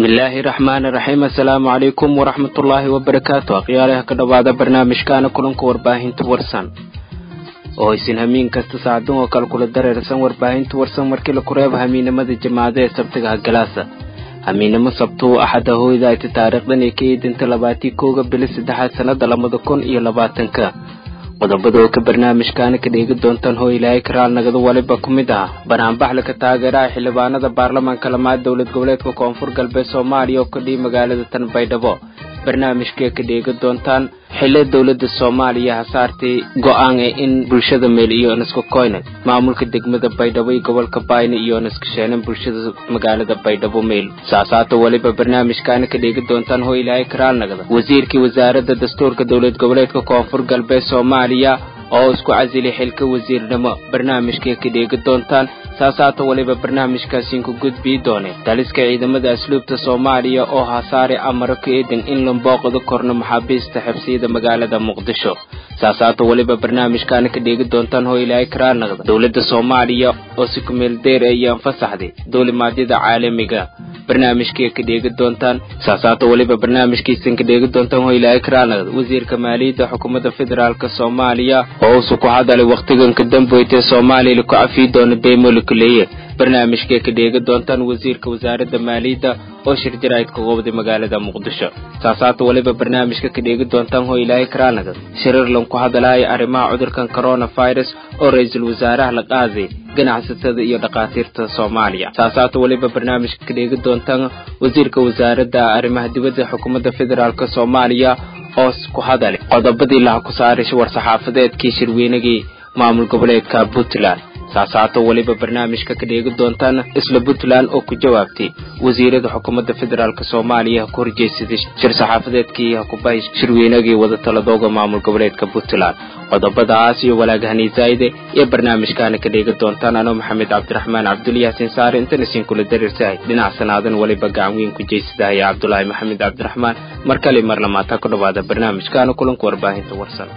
bismillaahi raxmaani raxiim assalaamu calaykum waraxmatullaahi wabarakaatu akhyaalaha ka dhowaada barnaamijkaana kulanka warbaahinta warsan oo isin hamiin kasta saacadun oo kale kula dareersan warbaahinta warsan markii la kureebo hamiinimada jamaacada ee sabtiga hagalaasa hamiinimo sabtuu axada hooyda ayta taariikhdan ee ka eedinta labaatii kooga bili saddexaad sannada labada kun iyo labaatanka qodobada oo ka barnaamijkaana ka dheegi doontaan hoo ilaahay karaal nagada waliba ku mid ah banaanbaxla ka taageeraha xildhibaanada baarlamaanka lamaad dowlad goboleedka koonfur galbeed soomaaliya oo ka dhihi magaalada tan baydhabo barnaamijkee ka dheegi doontaan xilli dowladda soomaaliya hasaartay go-aan ee in bulshada meel iyo niska koyne maamulka degmada baydhabo iyo gobolka bayne iyo niska sheenan bulshada magaalada baydhabo meel saasaata weliba barnaamijkaana ka dheegi doontaan hoo ilaahay karaal nagada wasiirkii wasaaradda dastuurka dowlad goboleedka koonfur galbeed soomaaliya oo isku casilay xilka wasiirnimo barnaamijkay ka dheegi doontaan saasaata weliba barnaamijkaasiin ku gudbii doone daliska ciidamada asluubta soomaaliya oo hasaare amaro ka eedan in la booqdo korno maxaabiista xabsiyada magaalada muqdisho saasaata weliba barnaamijkaana ka dheegi doontaan hoo ilaahay karaal naqda dowladda soomaaliya oo si kumeel deer ayaan fasaxday duulimaadyada caalamiga barnaamijkay ka dheegi doontaan saasaata weliba barnaamijkiisan ka dheegi doontaan hoo ilaahay karaal naqda wasiirka maaliyadda xukuumadda federaalk soomaaliya oo usu ku hadalay wakhtiganka damboytee soomaaliya laku cafii doono deymolikuleeye barnaamijkay ka dheegi doontaan wasiirka wasaaradda maaliyadda oo shir jaraa'id ka qobday magaalada muqdisho saasaata weliba barnaamijka ka dheegi doontaan hoo ilaahay karaanaga shiriirlan ku hadalaya arrimaha cudurkan coronavirus oo ra-iisul wasaaraha la qaaday ganacsatada iyo dhakhaatiirta soomaaliya saasaata weliba barnaamijka ka dheegi doontaan wasiirka wasaaradda arrimaha dibadda xukuumadda federaalk soomaaliya oo ku hadalay qodobadii laha ku saaray war-saxaafadeedkii shirweynagii maamul goboleedka puntland saasaato weliba barnaamijka ka dheegi doontaan isla puntland oo ku jawaabtay wasiirada xukuumadda federaalk soomaaliya ku horjeedsaday shir saxaafadeedkii hakubahay shirweynagii wadatalladooga maamul goboleedka puntland qodobadaas iyo walaagahanii zaa'ide iyo barnaamijkaana ka dheegi doontaan anoo maxamed cabdiraxmaan cabduli yaasin saare intana siin kula darirsahay dhinac sanaadan weliba gacan weyn ku jeysadahay cabdulaahi maxamed cabdiraxmaan mar kale mar lamaata ku dhowaada barnaamijkaana kulanka warbaahinta warsan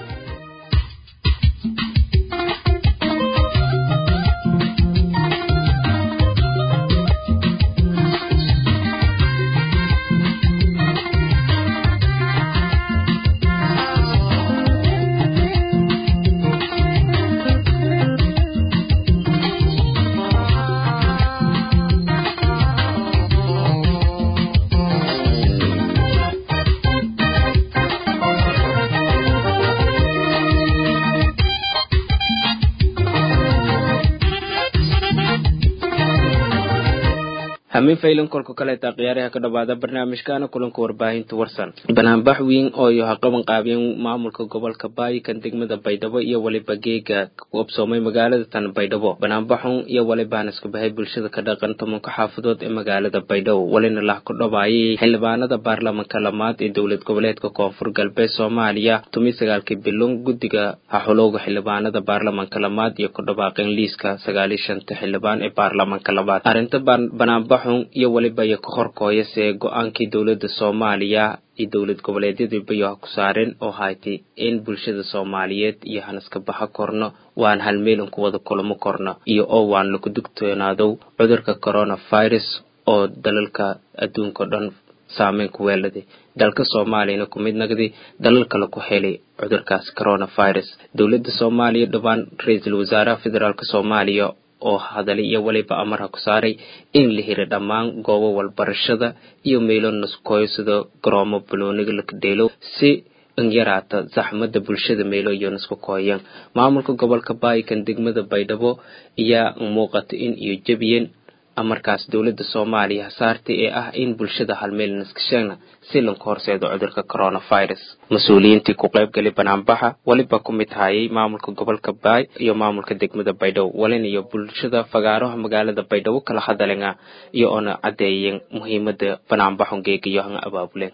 hamiin faylan kolka kaleeta khiyaaraha ka dhowaada barnaamijkaana kulanka warbaahinta warsan banaanbax weyn oo iyo haqaban qaabeen maamulka gobolka baayi kan degmada baydhabo iyo weliba geega qabsoomay magaalada tan baydhabo banaanbaxun iyo weliba iska bahay bulshada ka dhaqan tobanka xaafadood ee magaalada baydhabo welina lah ku dhawaayay xildhibaanada baarlamanka lamaad ee dowlad goboleedka koonfur galbeed soomaaliya tumi sagaalkii bilon guddiga haxulowga xildhibaanada baarlamanka lamaad iyo ku dhawaaqeen liiska sagaaliyo shanta xildhibaan ee baarlamanka labaad arrinta banaanbax iyo weliba iyo ka horkooyase go-aankii dowladda soomaaliya iyo dowlad goboleedyadiibayo ha ku saareen oo haytay in bulshada soomaaliyeed iyo hanaska baxa korno waan halmeelan ku wada kulamo korno iyo oo waan laku dugtoonaadow cudurka coronavirus oo dalalka adduunka o dhan saameyn ku weeladay dalka soomaaliyana ku mid nagday dalal kale ku helay cudurkaas coronavirus dowladda soomaaliya dhowaan ra-iisul wasaaraha federaalk soomaaliya oo hadalay iyo weliba amarha ku saaray in la hira dhammaan goobo walbarashada iyo meelo naskooyo sida garoomo balooniga lakadheelow si yaraata zaxmada bulshada meelo iyo nasku kooyan maamulka gobolka baayikan degmada baydhabo ayaa muuqata in iyo jebiyeen amarkaas dowladda soomaaliya hasaartay ee ah in bulshada halmeel naskasheegna si lanka horseedo cudurka coronavirus mas-uuliyiintii ku qaybgalay banaanbaxa weliba ku mid hayay maamulka gobolka baay iyo maamulka degmada baydhabo walin iyo bulshada fagaaraha magaalada baydhabo kala hadalenga iyo oona caddeeyeen muhiimada banaanbaxon geegayo hanga abaabuleen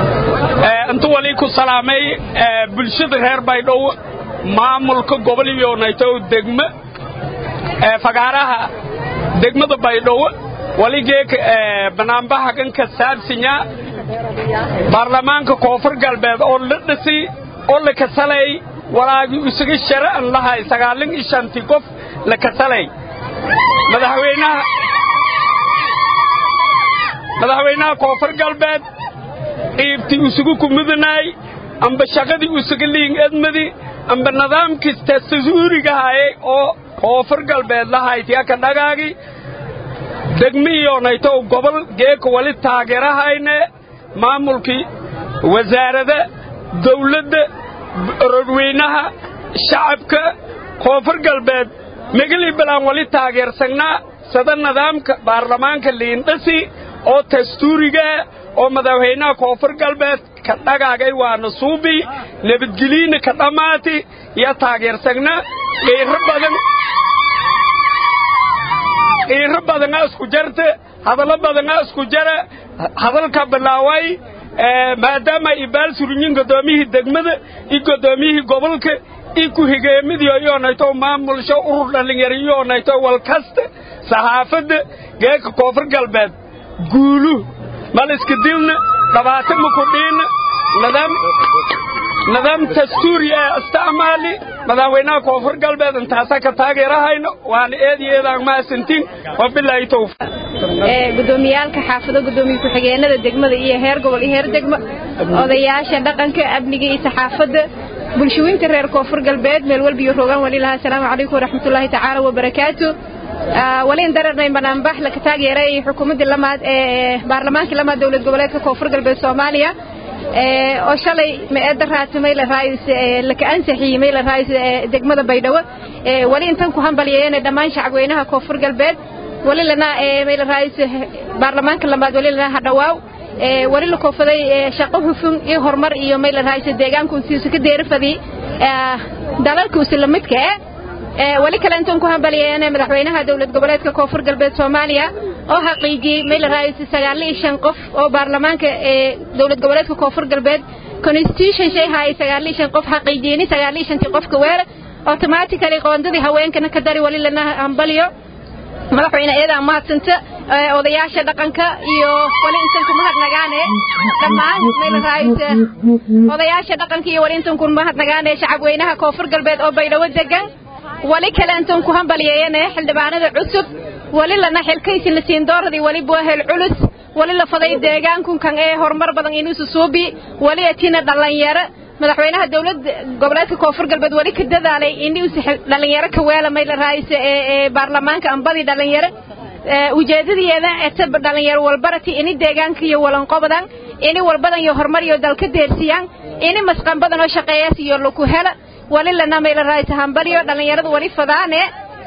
intu wali ku salaamay bulshada reer baydhabo maamulka gobol iyo naytow degme fagaaraha degmada baydhabo waligeek banaanbaxa kan ka saabsinya baarlamaanka koonfur galbeed oo la dhisi oo la kasalay walaagii isaga shara'an lahay sagaalin iyo shantii qof la kasalay madaxweynaha madaxweynaha koonfur galbeed qiibtii usugu kumudanaay amba shaqadii usuga liin edmadi amba nidaamkii tastasuurigahaye oo koonfur galbeed lahaytiyaka dhagaagi degmiyoonaytow gobol geeka wali taageerahayne maamulkii wasaarada dawladda rodweynaha shacabka koonfur galbeed megelii balaan wali taageersagnaa sada nidaamka baarlamaanka liindhasi oo dastuurigaa oo madaxweynaha koonfur galbeed ka dhagaagay waana suubi nabadgeliina ka dhammaati iyo taageersagnaa qiiro badan qiiro badanaa isku jarta hadallo badanaa isku jara hadalka bilaaway maadaama ibaal surinyin guddoomiyihii degmada iyo guddoomiyihii gobolka iyo ku-higeemidii iyoonayto maamulsho urur dhallinyaro iyoonayto walkasta saxaafadda geeka koonfur galbeed guulu mal iska dilna dhabaata makudhiina nidaam nidaam dastuuri ee isticmaali madaxweynaha koonfur galbeed intaasaa ka taageerahayno waana eed iyo eedaan mahadsantiin wabilaahi towfiiq gudoomiyaalka xaafado gudoomiye ku-xigeenada degmada iyo heer gobol iyo heer degmo odayaasha dhaqanka amniga iyo saxaafadda bulshooyinka reer koonfur galbeed meel walbiyo rogaan wali lahaa asalaamu calaykum waraxmatullaahi tacaala wabarakaatu waliin dararnay banaanbax laka taageeray xukuumaddii lamaad ee baarlamaankii lamaad dowlad goboleedka koonfur galbeed soomaaliya oo shalay ma-eedda raatimay la raayis laka ansaxiyey may la raayis degmada baydhabo wali intan ku hambalyeeyeen dhammaan shacabweynaha koonfur galbeed wali lana may la raayis baarlamaanka lamaad wali lana hadhawaaw wali la koofaday shaqo hufun iyo horumar iyo may la raayis deegaanku siisu ka deerifadii dalalka usla midka eh wali kale intaan ku hambalyeeyeen madaxweynaha dowlad goboleedka koonfur galbeed soomaaliya oo xaqiijiyey may la raayis sagaal iyo shan qof oo baarlamaanka ee dowlad goboleedka koonfur galbeed constitution shay haay sagaal iyo shan qof xaqiijiyeen sagaal iyo shantii qofka weera automatically qoondadii haweenkana ka dari wali lana hambaliyo madaxweyne eedaa mahadsanta odayaasha dhaqanka iyo wali intan ku mahadnagaane dhammaan may la raayis odayaasha dhaqanka iyo wali intan ku mahadnagaane shacabweynaha koonfur galbeed oo baydhabo degan wali kale intan ku hambalyeeyane xildhibaanada cusub wali lana xilkaysi la siin dooradii wali buahel culus wali la faday deegaankunkan ee horumar badan inuusu suubi wali atina dhallinyaro madaxweynaha dowlad goboleedka koonfur galbeed wali ka dadaalay inuusu dhallinyaro ka weela may la raayisa ee baarlamaanka ambadii dhallinyaro ujeedadiyeeda eta dhallinyaro walbarati ini deegaanka iyo walanqobadan ini walbadan iyo horumar iyo dalka deersiyaan ini masqan badan oo shaqeeyaas iyo laku hela wali lana may la raayisa hambalyo dhallinyarada wali fadaane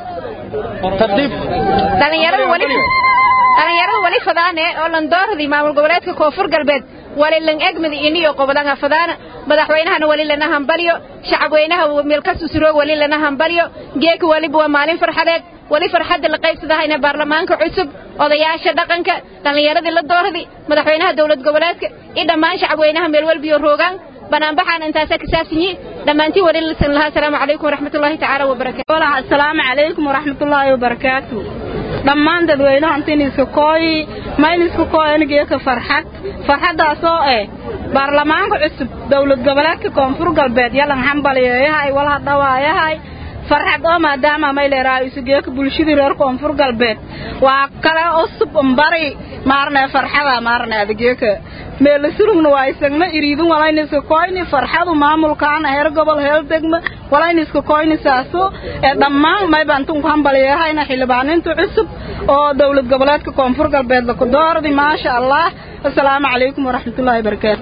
dhallinyarada wali dhallinyarada wali fadaane oo landooradii maamul goboleedka koonfur galbeed wali lan egmadi iniyo qobadanga fadaana madaxweynahana wali lana hambalyo shacabweynaha meelkasu suroog wali lana hambalyo geeka waliba waa maalin farxadeed wali farxadda la qaybsadahayna baarlamaanka cusub odayaasha dhaqanka dhallinyaradii la dooradii madaxweynaha dowlad goboleedka iyo dhammaan shacabweynaha meel walbiyo roogaan banaanbaxaan intaasaa kasaabsanyi dhammaantiin wali lisan lahaa asalaamu calaykum waraxmatullaahi tacaala wabarakaatu asalaamu calaykum waraxmatullaahi wabarakaatu dhammaan dadweynaha intiin iska kooyi mayn iska kooyanigeeka farxad farxaddaasoo eh baarlamaanka cusub dowlad goboleedka koonfur galbeed yalan hambalyeeyahay walha dhawaayahay farxad oo maadaama may leerahay isugeeka bulshadii reer koonfur galbeed waa kale usub umbari maarne farxada maarne adageeka meelasurugna waa isagna iriidin walayna iska koyni farxadu maamulkaana heer gobol heer degma walayna iska koyni saaso ee dhammaan mayba intan ku hambalyeehayna xildhibaaninta cusub oo dowlad goboleedka koonfur galbeed laku doordi maasha allah asalaamu calaykum waraxmatullaahi wabarakaatu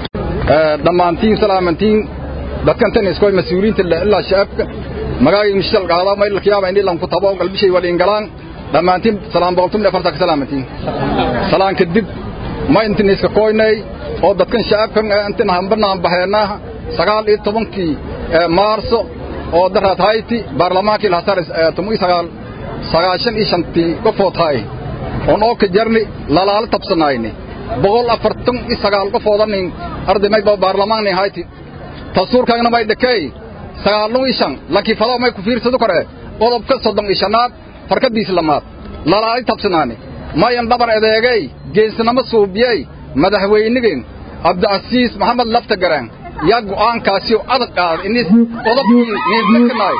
dhammaantiin salaamantiin dadkan tan iskoy mas-uuliyiinta ilaa shacabka magaaga mishal qaada maylkiyaaba indhi lanku tabo qalbishay waliin galaan dhammaantiin salaam boqoltum dhafarta ka salaamantiin salaan kadib ma intin iska koynay oo dadkan shacabkan intin hambanaan baheenaa sagaal iyo tobankii maarso oo daraad hayti baarlamaankii lahasar tumui sagaal sagaashan iyo shantii qofood hay on oo ka jarni lalaala tabsanayni boqol afartan iyo sagaal qofoodanin arday mayba baarlamaanni hayti tasuurkaagna may dhakey sagaalun iyo shan lankii fadoo may ku fiirsado kore qodobka soddon iyo shanaad farkadiis lamaad lalaali tabsanaani mayan dhabar edeegay geesnamo suubiyey madaxweynigeen cabdicasiis maxamed lafta garaan yaa go'aankaasiyo adag qaaday inis qodobkii neeblakanaay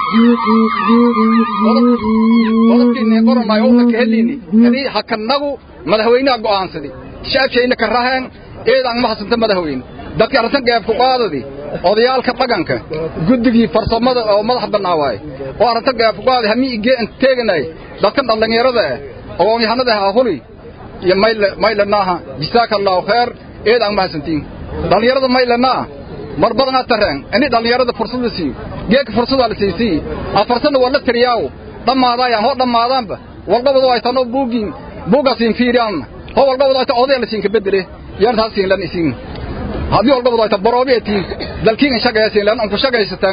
qodobkii neeqoranaay oo ka helini kadii hakanagu madaxweynaha go'aansadi shacabkayna ka raheen eedaan ma hasanta madaxweyne dadka arrintan geebku qaadadi odayaalka dhaqanka guddigii farsamada oo madax bannaa waaye oo arrintan geebku qaadi hamii igeen teeganay dadkan dhallinyarada ah oo yahanada ha huli iyo mayle maylanaaha jisaaka allahu khair eedaan ma hasantiin dhallinyarada maylanaa mar badan aad tareen ini dhallinyarada fursad la siiyo geedka fursadaa la siisii afarsanna waa la tiriyaaw dhammaadaayaan hoo dhammaadaanba walqabadu ay tanoo buugiin buugaasiin fiiriyaanna hoo walqabadu ay ta odaya la siinka bedele yaan taas siin lan isiin haddii walqabadu ay ta boroobi etiin dalkiin in shaqaysiin lan unku shaqaysataan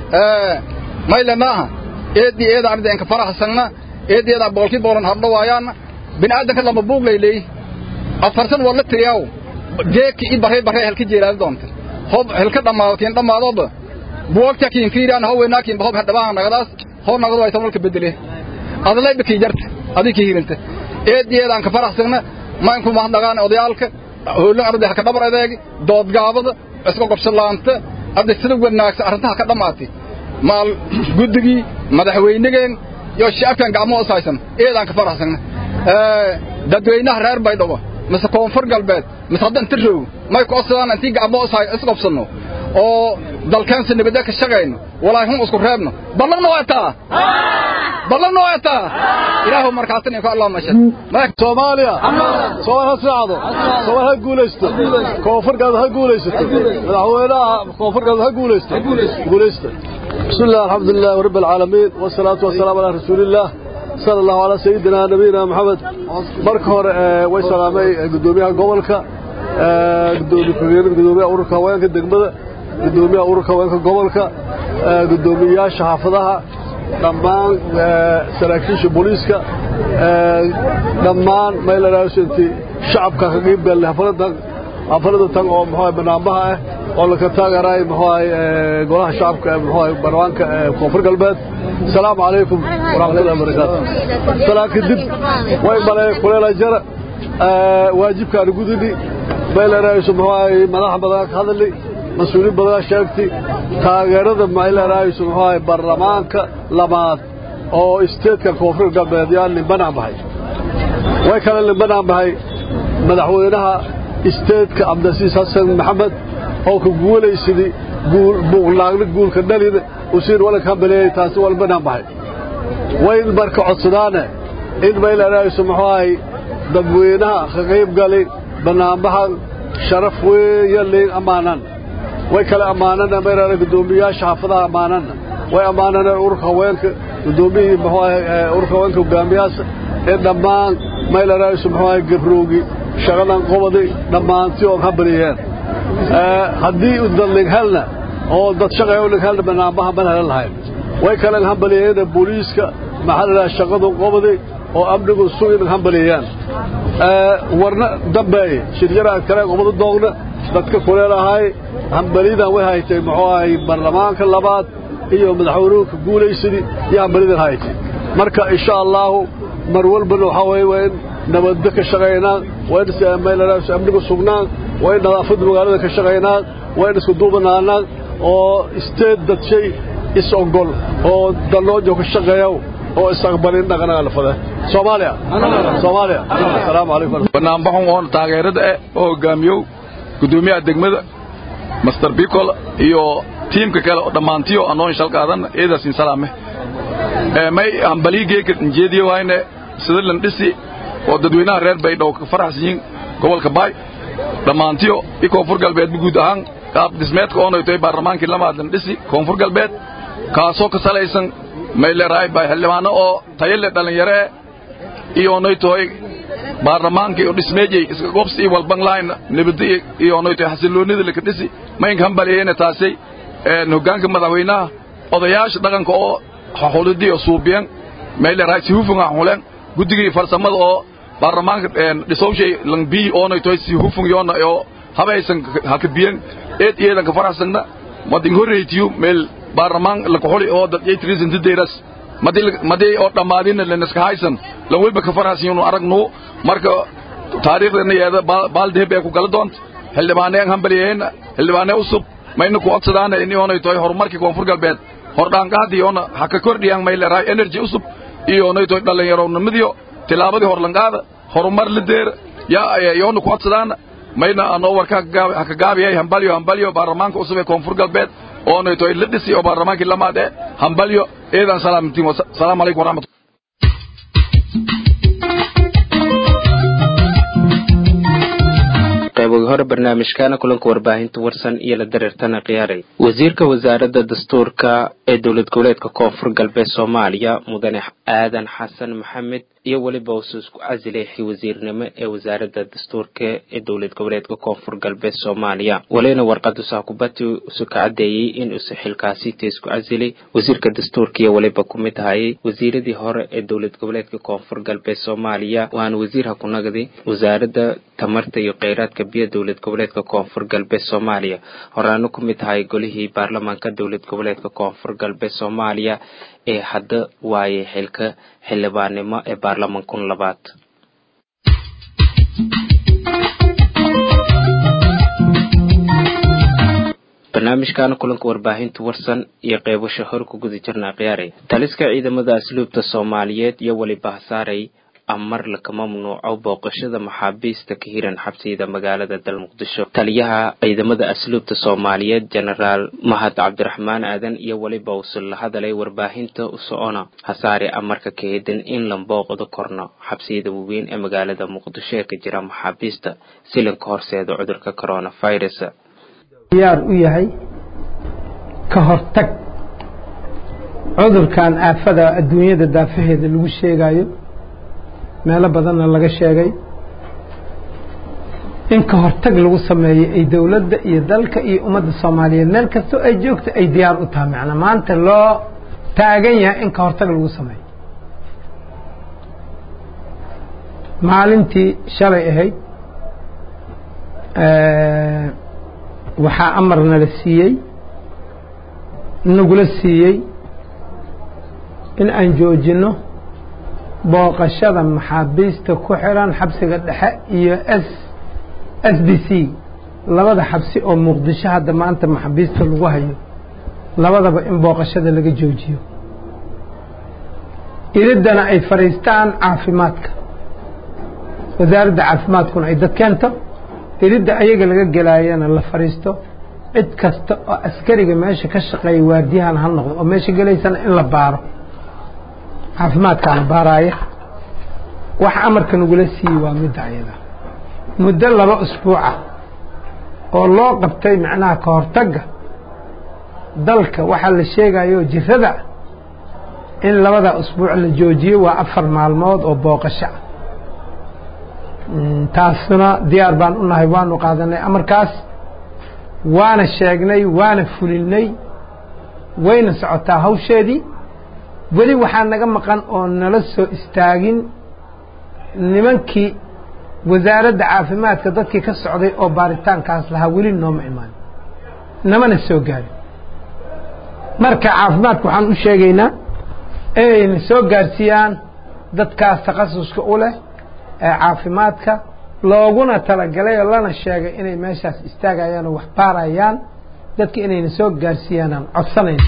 maylanaaha eedii eeda arida inka faraxsanna eedii eeda boolkii boolan hardhawaayaanna bini'aadanka lama buug layley afarsan waa la tiriyaaw geedka i barray barray halka jeelaadi doonta hob helka dhammaadotiin dhammaadoba buwagta kiin fiiraan ho weynaakiin hob hadhabaan nagadaas ho nagado ay tamalka bedele adalay baki jarta adii ki hirinta eediyeedaan ka faraxsagna mainku mahadnagaan odayaalka hoolan arday ka dhabar adeeg doodgaabada isku qabshalaanta arday sida wanaagsan arrintaha ka dhamaatay maal guddigii madaxweynigeen iyo shacabkan gacmo usaysan eedaan ka faraxsagna dadweynaha reer baydhabo mise koonfur galbeed mise hadda inta roog may ku odsadaan intii gacmo isqabsanno oo dalkeensa nabadda ka shaqayno walaahi hun isku reebno ballanna waa taa ballanna waa taa ilaahu markaasina ku allah mashad soomaaliya soomaal ha socdo soomaal ha guulaysto koonfurkaada ha guulaysato madaxweynaha koonfurkaada ha guulaysto guulaysta بسم الله الحمد لله رب العالمين والصلاة والسلام على رسول الله صلى الله على سيدنا نبينا محمد marka hore way salaamay gudoomiyaha gobolka gudoomiyaha gudoomiyaha ururka haweenka degmada gudoomiyaha ururka haweenka gobolka gudoomiyaasha xaafadaha dhammaan saraakiisha booliiska dhammaan maylanaasintii shacabka ka qayb galay xafladan xaflada tan oo muxuu banaanbaha ah oo la ka taageeray muxuu golaha shacabka muxuu barwaanka koonfur galbeed السلام عليكم ورحمة الله وبركاته سلام كدب وين بلا كلنا جرى واجبك أنا جودني بلا رئيس محاي ملاح بدك هذا اللي مسؤولين بدك شاكتي تاجرد ما إلا رئيس محاي برلمانك لمات أو استيت كوفر قبل ديال اللي بنى بهاي وين اللي بنى بهاي مدحونها استيت كعبد العزيز حسن محمد أو كقولي سيدي قول بغلاق قول كدليل وسير ولا كان بلي تاسي ولا بنام بحي وين بركة عصدانة إن بيلا رئيس محواي دبوينها خقيب قالي بنام بحي شرف ويلي أمانا ويكلا أمانا بيلا قدوميا شافظها أمانا وي أمانا أورك وينك قدومي محواي أورك وينك وقامياس إن دمان ميلا رئيس محواي قبروقي شغلا قبضي دمان تيوم هبليين haddii u dallig helna oo dad shaqay u helna banaanbaha ban helan lahayn way kale hambaliyeena booliiska maxaa la shaqadu qobadi oo amnigu sugin hambaliyaan ee warna dambeey shirjara kale qobadu doogna dadka kuleelahay hambalidan way haytay muxuu ahay barlamaanka labaad iyo madaxweynuhu ka guulaysidii iyo hambalidan haytay marka insha Allah mar walbana waxa weeye waa in nabadda ka shaqeynaa waa in meelaha amnigu sugnaan waa in nadaafadda magaalada ka shaqeynaa waa in isku duubanaanaa oo isteed dad shay is ogol oo daloojo ka shaqeeyo oo isaqbalin dhaqanaga la fada Soomaaliya Soomaaliya assalaamu alaykum banaanbaxun oo taageerada ah oo hogaamiyo gudoomiyaha degmada Master Bicol iyo tiimka kale oo dhamaantiyo anoon shal qaadan eedasin salaame ee may ambaligeeka jeediyo waayne sida lan dhisi oo dadweynaha reer baydhabo ka faraxsan yihiin gobolka baay dhammaantiyo i koonfur galbeed guud ahaan qaab dhismeedka oonay tahay baarlamaankii lamaadan dhisi koonfur galbeed kaasoo ka salaysan mayleeraay bay xildhibaano oo tayale dhallinyare iyo onay tahay baarlamaankii oo dhismeejay iska gobsi iyo walban lahayn nabadda iyo onay tahay xasiloonida laka dhisi maynka hambaliyeena taasay hoggaanka madaxweynaha odayaasha dhaqanka oo xulidii oo suubiyan mayleeraay si hufun ah xuleen guddigii farsamada oo baarlamaanka dhisowshay langbii oonay tahay si hufun yoona oo habaysan halka biyan eed iyadan ka faraxsanna madin horreeytiyo meel baarlamaan la ku xuli oo dad ay tirisan dideeras madii madii oo dhamaadina la naska haysan lan walba ka faraxsan inuu aragno marka taariikhdeena yeeda baaldeeb ay ku kala doonto xildhibaaneen hambaliyeen xildhibaanee usub mayna ku codsadaana in oonay tahay horumarkii koonfur galbeed hordhaanqaadii oona ha ka kordhiyaan may leerahay energy usub iyo oonay tahay dhallinyaronimadiyo tilaabadii horlanqaada horumar la deer yaa yoona ku codsadaan mayna anoo warka haka gaabiyay hambalyo hambalyo baarlamaanka cusub ee koonfur galbeed oonay toy la dhisi oo baarlamaankii lamaad ee hambalyo eedan salaamantiin salaamu calaykum waraxmat qaybogi hore barnaamijkaana kulanka warbaahinta warsan iyo la dareertana khiyaaray wasiirka wasaaradda dastuurka ee dowlad goboleedka koonfur galbeed soomaaliya mudane aadan xasan maxamed iyo weliba usu isku casilay wasiirnimo ee wasaaradda dastuurka ee dowlad goboleedka koonfur galbeed soomaaliya walina warqadu saakubati isu ka cadeeyey in use xilkaasi ta isku casilay wasiirka dastuurka iyo weliba ku mid ahayay wasiiradii hore ee dowlad goboleedka koonfur galbeed soomaaliya waana wasiirha ku nagday wasaaradda tamarta iyo kheyraadka biyo dowlad goboleedka koonfur galbeed soomaaliya horaano ku mid ahay golihii baarlamaanka dowlad goboleedka koonfur galbeed soomaaliya ee hadda waayay xilka xildhibaannimo ee baarlamankun labaad barnaamijkaana kulanka warbaahinta warsan iyo qeybasho hor ku guda jirnaa khiyaaray taliska ciidamada asluubta soomaaliyeed iyo weliba hasaaray amar laka mamnuuco booqashada maxaabiista ka hiran xabsiyada magaalada dal muqdisho taliyaha ciidamada asluubta soomaaliyeed jenaraal mahad cabdiraxmaan aadan iyo weliba usul la hadalay warbaahinta usocona hasaare amarka kaedan in la booqdo korno xabsiyada waaweyn ee magaalada muqdisho ee ka jira maxaabiista silinka horseeda cudurka coronavirus diyaar u yahay ka hortag cudurkan aafada adduunyada daafaheeda lagu sheegayo meelo badanna laga sheegay in ka hortag lagu sameeyo ay dowladda iyo dalka iyo ummadda soomaaliyeed meel kastoo ay joogto ay diyaar u tahay macnaa maanta loo taagan yahay in ka hortag lagu sameeyo maalintii shalay ahayd waxaa amarna la siiyey nagula siiyey in aan joojinno booqashada maxaabiista ku xiran xabsiga dhexe iyo s s b c labada xabsi oo muqdisho hadda maanta maxaabiista lagu hayo labadaba in booqashada laga joojiyo iriddana ay fadhiistaan caafimaadka wasaaradda caafimaadkuna ay dad keento iridda ayaga laga gelaayana la fadhiisto cid kasta oo askariga meesha ka shaqeeya waardiyahan ha noqdo oo meesha gelaysana in la baaro caafimaadkaana baaraaya wax amarka nagula siiyey waa midda ayada muddo laba usbuuca oo loo qabtay macnaha ka hortagga dalka waxaa la sheegayo jirada in labada usbuuc la joojiyo waa afar maalmood oo booqasho ah taasna diyaar baan u nahay waanu qaadanay amarkaas waana sheegnay waana fulinay wayna socotaa hawsheedii weli waxaa naga maqan oo nala soo istaagin nimankii wasaaradda caafimaadka dadkii ka socday oo baaritaankaas lahaa weli nooma imaan namana soo gaarin marka caafimaadka waxaan u sheegaynaa inayna soo gaarsiiyaan dadkaas takhasuska u leh ee caafimaadka looguna talagalay oo lana sheegay inay meeshaas istaagayaan oo wax baarayaan dadka inayna soo gaarsiiyaanaan codsanayna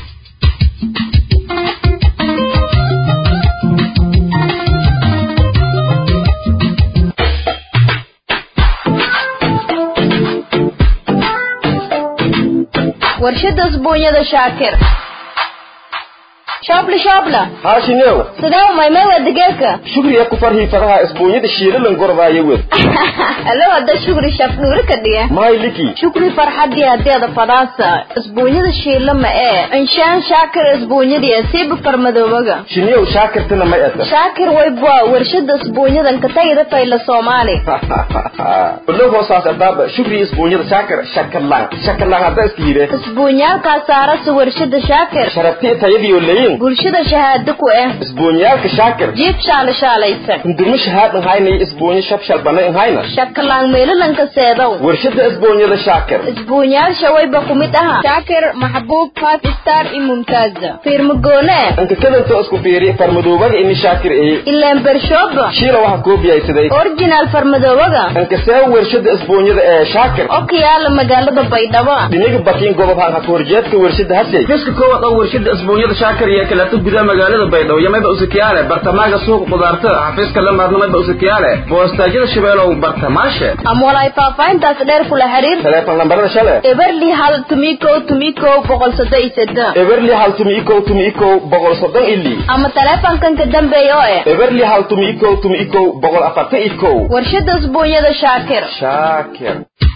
warshada isbuunyada shaakir shoobla shoobla haashinew sidee umaymay waa digeerka shugriya ku farhii faraha isbuunyada shiilalan gordaayo wed alo hadda shugri shaaf dhuuri ka dhiga mahay liki shukri farxadii hadeeda fadaasa isbuunyada shiila ma ee inshaan shaakir isbuunyadii siiba farmadoobaga shiniyow shaakirtana ma eta shaakir waybwa warshada isbuunyadan ka tagida fayla soomaali ulo hoosaas adaaba shugri isbuunyada shaakir shakalaan shakalaan hadda iska yidhe isbuunyaalkaa saarasa warshada shaakir sharabtii tayadiyo leyin bulshada shahaado ku ah isbuunyaalka shaakir jiib shaala shaalaysan hundurmo shahaadan haynay isbuunyo shabshal bana in hayna shakalaan meelalanka seedow warshada isbuunyada shaakir isbuunyaasha wayba ku mid aha shaakir maxbuub five star iyo mumtaaza fiirmagoone anka kadanta isku fiiri farmadoobaga ini shaakir eye ilaan bershooba shiila waxa koobiyaysaday original farmadoobaga anka see warshada isbuunyada ee shaakir oo ka yaala magaalada baydhabo dhiniga bakiin gobob han haka horjeedka warshada hasey fiska koowaad oo warshada isbuunyada shaakir iyo kaleeto gudaha magaalada baydhabo iyo mayba usakiyaale bartamaaga suuqa qudaartada xafiiska lamaadna mayba usakiyaale boostaajyada shabeelow bartamaashe ama walaay faahfaahintaas dheer kula xiriir teleefon lambarada shale eberli hal tumikow tumikow boqol soddon iyo seddex eberli hal tumi ikow tumi ikow boqol soddon ili ama teleefonkan ka dambeeya oo eh eberli hal tumi ikow tumi ikow boqol afartan ikow warshada usbuunyada shaakir shaakir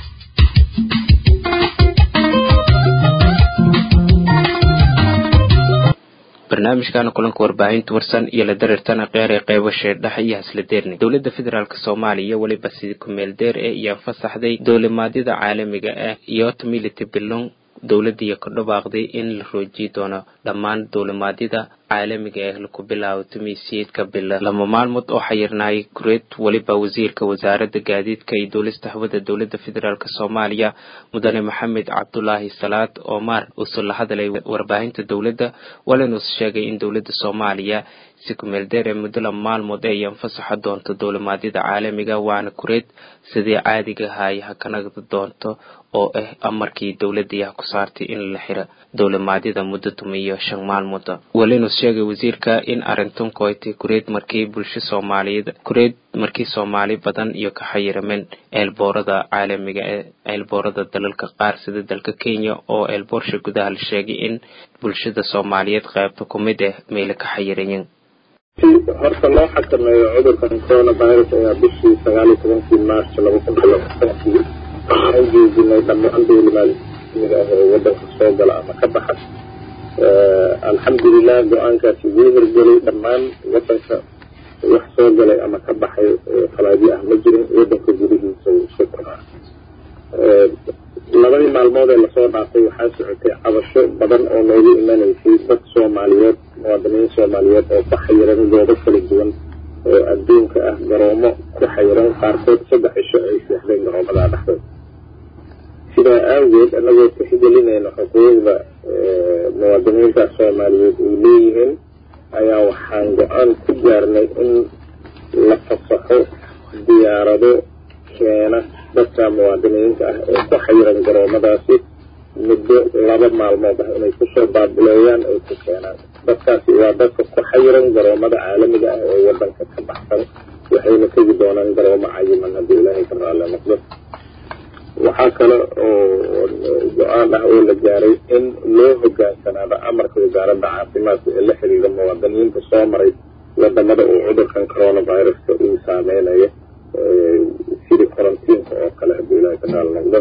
barnaamijkana kulanka warbaahinta warsan iyo la dareertana qeer ee qeybasha dhexe iyo hasla deerni dowladda federaalk soomaaliya weliba sidii ku-meel deer ee iyo fasaxday dowlimaadyada caalamiga ah iyo mility bilong dowladdiiyo ka dhawaaqday in la roojiyi doono dhammaan dowlimaadyada caalamiga ah laku bilaabo tumiisiyeedka bila lama maalmood oo xayirnaayay kureed weliba wasiirka wasaaradda gaadiidka iyo duulista hawada dowladda federaalk soomaaliya mudane maxamed cabdulaahi salaad omar uuse la hadlay warbaahinta dowladda walinuuse sheegay in dowladda soomaaliya si kumeel deer ee muddo lama maalmood ay anfasaxa doonto dowlimaadyada caalamiga waana kureed sidii caadiga ahaay hakanagda doonto oo ah amarkii dowladii ah ku saartay in la xiro dowlimaadyada muddo tumiyo shan maalmooda walinus sheegay wasiirka in arrintan koytay kureed markii bulsho soomaaliyeed kureed markii soomaali badan iyo ka xayirameen eelboorada caalamiga ee eelboorada dalalka qaar sida dalka kenya oo eelboorsha gudaha la sheegay in bulshada soomaaliyeed qaybta ku mid ah meela ka xayirayen horta loo xakameeyo cudurkan coronavirus ayaa bishii sagaal iyo tobankii march laba kun iyo labaatankii waxaan joojinay dhammaan dowlimaadmiga ah ee wadanka soo gala ama ka baxa alxamdulilah go-aankaasi wuu hirgelay dhammaan wadanka wax soo galay ama ka baxay falaadi ah ma jirin wadanka gudihiisa wuu isku koraa labadii maalmood ee lasoo dhaafay waxaa socotay cabasho badan oo noogu imanaysay dad soomaaliyeed muwaadiniin soomaaliyeed oo ku xayiran goobo kala duwan oo adduunka ah garoomo ku xayiran qaarkood saddex cisho ay seexdeen garoomadaa dhexdood sidaa aageed annagoo tixgelinayna xuquuqda muwaadiniinta soomaaliyeed ay leeyihiin ayaa waxaan go-aan ku gaarnay in la fasaxo diyaarado keena dadka muwaadiniinta ah ee ku xayiran garoomadaasi muddo laba maalmood ah inay kusoo baabuleeyaan ay ku keenaan dadkaasi waa dadka ku xayiran garoomada caalamiga ah ee wadanka ka baxsan waxayna tegi doonaan garoomo cayiman haddii ilaahay ka raali noqdo waxaa kale oo go-aan ah oo la gaaray in loo hogaansanaado amarka wasaaradda caafimaadka ee la xiriira muwaadiniinta soo maray wadamada uu cudurkan coronaviruska uu saameynayo sidii qorantiinka oo kale haddii ilaahay ka raali noqdo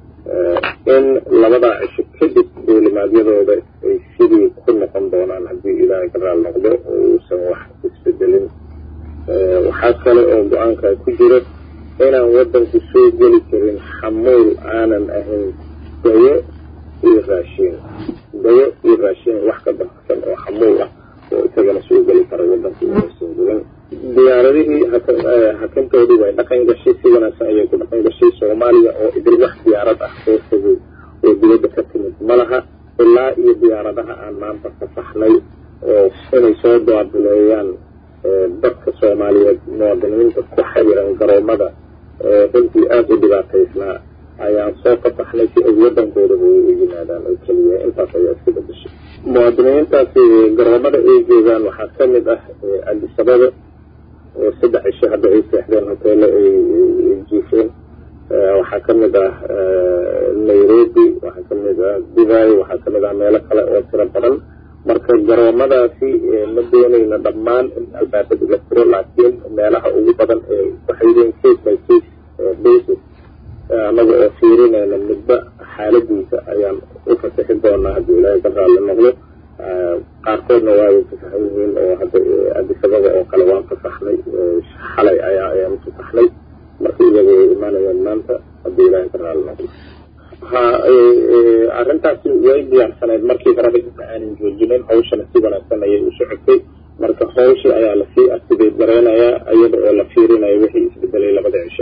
in labadaa cisho kadib dowlimaadyadooda ay sidii ku noqon doonaan haddii ilaahay ka raali noqdo uusan wax isbedelin waxaa kale oo go-aankaa ku jiro inaan wadanku soo geli karin xamuul aanan ahayn dayo iyo raashiin dayo iyo raashiin wax ka baxsan oo xamuul ah oo isagana soo geli kara wadanku inaysan jirin diyaaradihii hakantoodii way dhaqan gashay si wanaagsan ayay ku dhaqan gashay soomaaliya oo idil wax diyaarad ah oo fogay oo dibadda ka timid ma laha ilaa iyo diyaaradaha aan maanta fasaxnay oo inay soo baabuleeyaan dadka soomaaliyeed muwaadiniinta ku xayiran garoomada runtii aada u dhibaataysnaa ayaan soo fasaxnay si ay waddankoodaba u yimaadaan oo keliya intaas ayaa iska bedeshay muwaadiniintaasi garoomada ay joogaan waxaa ka mid ah adisababa oo saddex cisho hadda ay seexdeen hoteelo ay jiifeen waxaa ka mid ah nairobi waxaa ka mid ah dubai waxaa ka mid ah meelo kale oo tiro badan marka garoomadaasi ma doonayna dhammaan in albaabada la furo laakiin meelaha ugu badan ee waxay yihiin case by case basis annaga oo fiirinayna midba xaaladiisa ayaan u fasaxi doonaa haddii ilaahay ka raalli noqdo qaarkoodna waa ay fasaxan yihiin oo hadda adisababa oo kale waan fasaxnay xalay ayaa ayaan fasaxnay marka iyaga way imaanayaan maanta haddii ilaahay ka raalli noqdo ha arrintaasi way diyaarsanayd markii horeba inta aanan joojinin hawshana si wanaagsan ayay u socotay marka hawshii ayaa lasii activate gareynayaa iyada oo la fiirinayo wixii isbedelay labada cishe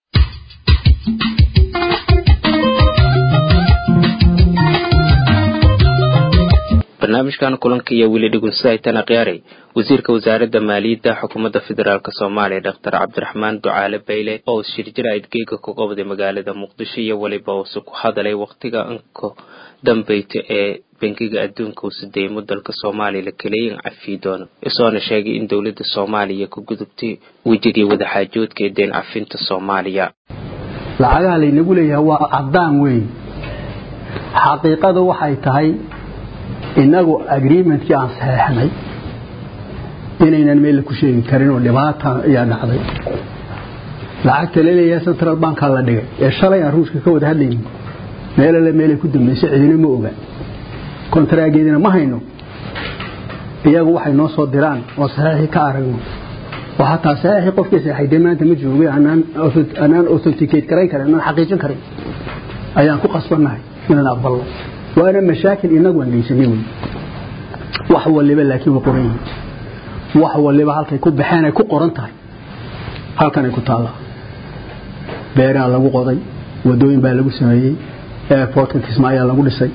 barnaamijkan kulanka iyo weli dhugunsahaytana khiyaaray wasiirka wasaaradda maaliyadda xukuumadda federaalk soomaaliya doctor cabdiraxmaan ducaale bayle oo shirjira idgeega ku qabday magaalada muqdisho iyo weliba uuse ku hadalay waqtiga inka dambeyta ee bangiga adduunka uu sideeymo dalka soomaaliya la kaleeyin cafiyi doono isoona sheegay in dowladda soomaaliya ku gudubtay wejigii wadaxaajoodka ee deen cafinta soomaaliya lacagaha laynagu leeyahay waa caddaan weyn xaqiiqadu waxay tahay innagu agreementkii aan saxeexnay inaynan meel ku sheegi karin oo dhibaata ayaa dhacday lacagta laleeyahay central bankaa la dhigay ee shalay aan ruushka ka wada hadlaynin meelale meelay ku dambaysay cidina ma oga kontaraageedina ma hayno iyagu waxay noo soo diraan oo saxeexii ka aragno oo hataa saxeexii qofkii saxeexay dee maanta ma joogay anaan authenticate karayn karin anaan xaqiijin karin ayaan ku qasbannahay inaan aqbalno waana mashaakil inagu aan geysanay wey wax waliba laakiin waa qoran yihiin wax waliba halkay ku baxeen ay ku qoran tahay halkanay ku taallaa beeraa lagu qoday wadooyin baa lagu sameeyey airportka kismaayaa lagu dhisay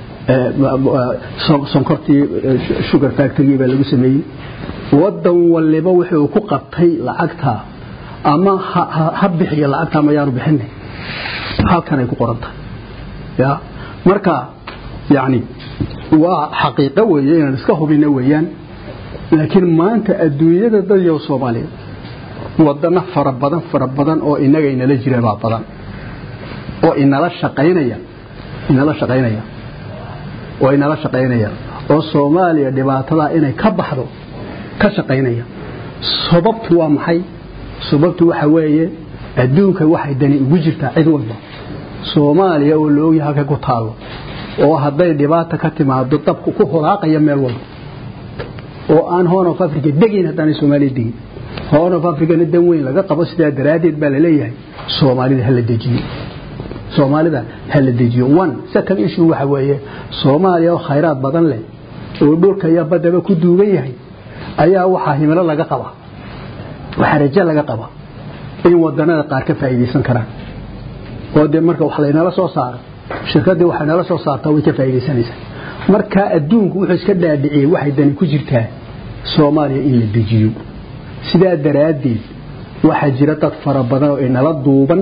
sonkortii sugar factory baa lagu sameeyey wadan waliba wuxuu ku qabtay lacagta ama ha bixiyo lacagta ama yaanu bixin halkanay ku qoran tahay ya marka yani waa xaqiiqo weeye inaan iska hubino weeyaan laakiin maanta adduunyada dadyo soomaaliyeed wadano fara badan fara badan oo inaga inala jira baa badan oo inala shaqaynaya inala shaqaynaya oo inala shaqaynaya oo soomaaliya dhibaatada inay ka baxdo ka shaqaynaya sababtu waa maxay sababtu waxa weeye adduunka waxay dani ugu jirtaa cid walba soomaaliya oo la ogyahay halkay ku taalo oo hadday dhibaata ka timaado dabku ku holaaqaya meel walba oo aan horn of africa degayn haddaanay soomaaliya degin horn of africana dan weyn laga qabo sidaa daraaddeed baa la leeyahay soomaalida hala dejiyo soomaalida hala dejiyo one second issue waxa weeye soomaaliya oo khayraad badan leh oo dhulka iyo baddaba ku duugan yahay ayaa waxaa himilo laga qaba waxaa rajo laga qaba in wadanada qaar ka faa'iidaysan karaan oo dee marka wax laynala soo saaro shirkaddii waxay nala soo saartaa way ka faa'iidaysanaysaa marka adduunku wuxuu iska dhaadhiciyey waxay dani ku jirtaa soomaaliya in la dejiyo sidaa daraaddeed waxaa jira dad fara badan oo inala duuban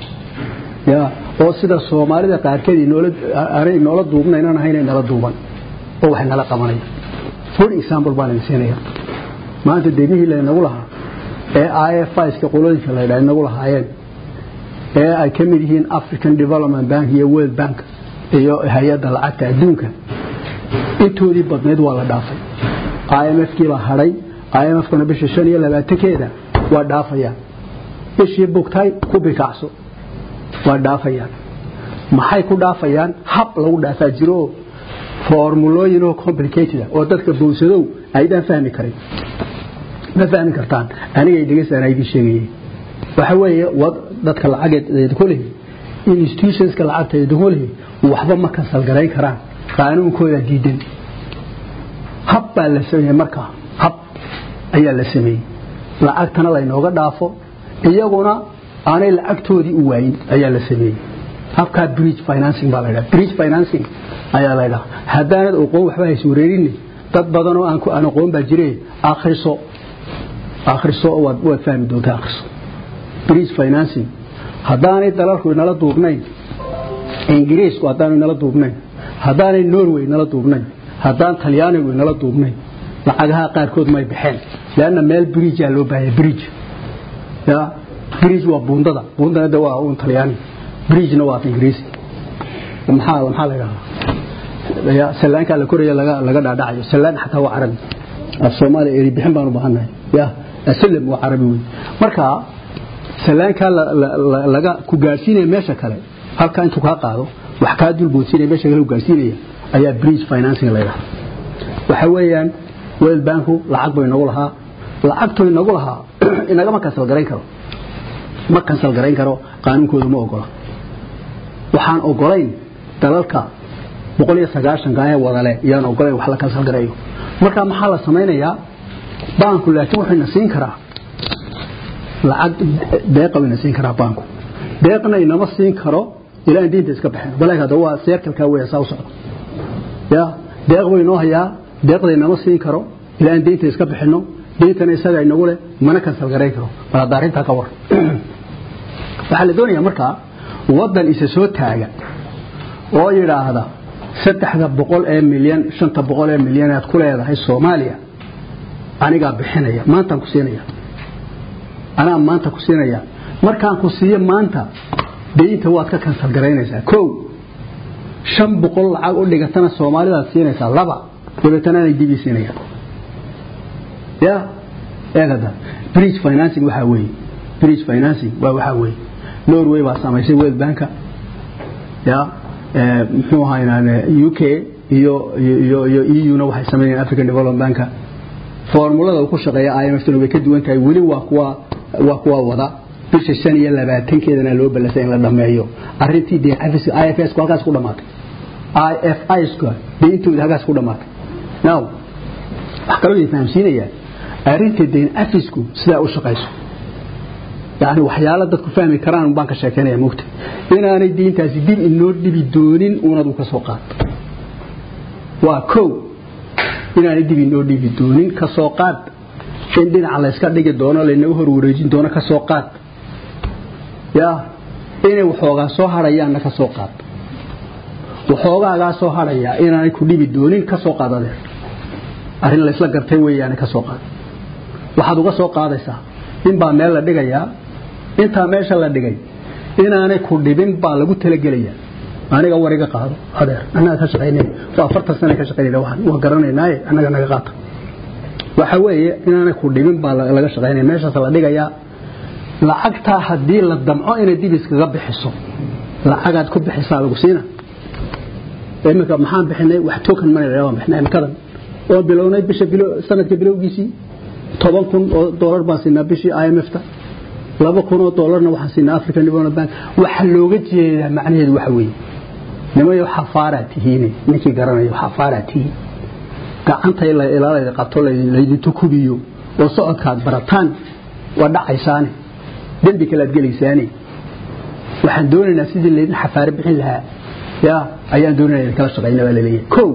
ya oo sida soomaalida qaarkeed aanay inoola duubnaynan ahayn inala duuban oo waxay nala qabanaya good example baan idin siinaya maanta deemihii laynagu lahaa ee ifska qolooyinka la ydhaa inagu lahaayeen ee ay ka mid yihiin african development bank iyo world bank iyo hay-adda lacagta adduunka intoodii badnayd waa la dhaafay imfkii baa hadhay imfkuna bisha shan iyo labaatankeeda waa dhaafayaan bishii bugtay ku bikacso waa dhaafayaan maxay ku dhaafayaan hab lagu dhaafaa jiro formulooyin oo complicated oo dadka bowsadow aydaan fahmi karin ma fahmi kartaan anigay dhegeystaan aydin sheegayay waxa weeye dadka lacageed ku lehi institutionska lacagta idinku lehi waxba ma kansal garayn karaan qaanuunkooda diidan hab baa la sameeyey markaa hab ayaa la sameeyey lacagtana laynooga dhaafo iyaguna aanay lacagtoodii u waayin ayaa la sameeyey habkaa bridge financing baa laydhaha bridge financing ayaa laydhaha haddaanad aqoon waxba haysa wareerinni dad badan oo aan aqoon baa jire akhriso akhriso waad waad fahmi doontaa akhriso bridge financing haddaanay dalalku inala duubnayn ingiriisku haddaanu inala duubnayn haddaanay norway inala duubnayn haddaan talyaanigu inala duubnayn lacagaha qaarkood may baxeen leanna meel bridgea loo baahaya bridge ya bridge waa buundada buundana de waa un talyaani bridgena waa af ingiriisi maxaa maxaa la yidhahdaa sallaankaa la koraya laga laga dhaadhacayo sallaan xataa waa carabi af soomaaliya eri bixin baan u baahannahay ya asalam waa carabi wey marka sallaankaa laga ku gaadhsiinaya meesha kale halkaa intuu kaa qaado wax kaa dulboodsiinaya meesha kale ku gaadhsiinaya ayaa bridge financing la yidhahda waxa weeyaan world banku lacag bay nagu lahaa lacagtuu inagu lahaa inagama kansal garayn karo ma kansal garayn karo qaanuunkooda ma ogola waxaan ogolayn dalalka boqol iyo sagaashanka ee wadale iyaan ogolayn wax la kansal garayo marka maxaa la samaynayaa baanku laakiin wuxuu ina siin karaa lacag deeqa ina siin karaa baanku deeqna inama siin karo ilaa in diinta iska baxeen balaag hadda waa seerkalkaa weya saa u socda ya deeq buu inoo hayaa deeqda inama siin karo ilaa in diinta iska bixino diintana isaga inagu leh mana kansal garayn karo bal hadda arrintaa ka war waxaa la doonayaa markaa waddan isa soo taaga oo yidhaahda saddexda boqol ee milyan shanta boqol ee milyan aad ku leedahay soomaaliya anigaa bixinaya maantaan ku siinaya anaa maanta ku siinaya markaan ku siiyo maanta daynta waad ka kansal garaynaysaa kow shan boqol lacag u dhigatana soomaalidaad siinaysaa laba dabeetana anay dibii siinaya ya eegada bridge financing waxaa weeye bridge financing waa waxaa weeye norway baa samaysay world banka ya muxuu ahaa u k iyo iyo iyo eu-na waxay sameeyeen african development banka formulada uu ku shaqeeya IMF-tuna way ka duwan tahay weli waa kuwa waa kuwa wada bisha shan iyo labaatankeedana loo ballasay in la dhameeyo arrintii dee xafiska IFS ku halkaas ku dhamaatay IFIs ku deyntooda halkaas ku dhamaatay now wax kaloo idin fahamsiinayaa arrinta deyn afisku sidaa u shaqayso yani waxyaalo dadku fahmi karaan baan ka sheekeynaya mugta inaanay diintaasi dib inoo dhibi doonin unadu ka soo qaad waa kow inaanay dib inoo dhibi doonin ka soo qaad in dhinaca layska dhigi doono laynaga hor wareejin doono ka soo qaad ya inay waxoogaa soo hadhayaanna ka soo qaad waxoogaagaa soo hadhayaa inaanay ku dhibi doonin ka soo qaad adeer arrin laysla gartay weeyaane ka soo qaad waxaad uga soo qaadaysaa in baa meel la dhigayaa intaa meesha la dhigay inaanay ku dhibin baa lagu talagelayaa aniga wariga qaado adeer annaga ka shaqaynay waa afartan sana ka shaqaynayna waxaan waan garanaynaaye annaga naga qaata waxa weeye inaanay ku dhibin baa laga shaqaynaya meeshaas la dhigayaa lacagtaa haddii la damco inay dib iskaga bixiso lacagaad ku bixisaa lagu siina iminka maxaan bixinay wax token money waan bixinay imikadan oo bilownay bisha bilo sanadka bilowgiisii toban kun oo doolar baan siinaa bishii IMF-ta laba kun oo doolarna waxaan siinaa African Development Bank waxa looga jeedaa macnaheedu waxa weeye nimayo xafaaraa tihiin ninkii garanayo xafaaraa tihiin gacanta ila ilaalada qabto laydin tukubiyo oo socodkaad barataan waa dhacaysaane dembi kale aad gelaysaane waxaan doonaynaa sidii laydin xafaare bixin lahaa ya ayaan doonaynaa kala shaqayna baa laleeyahay kow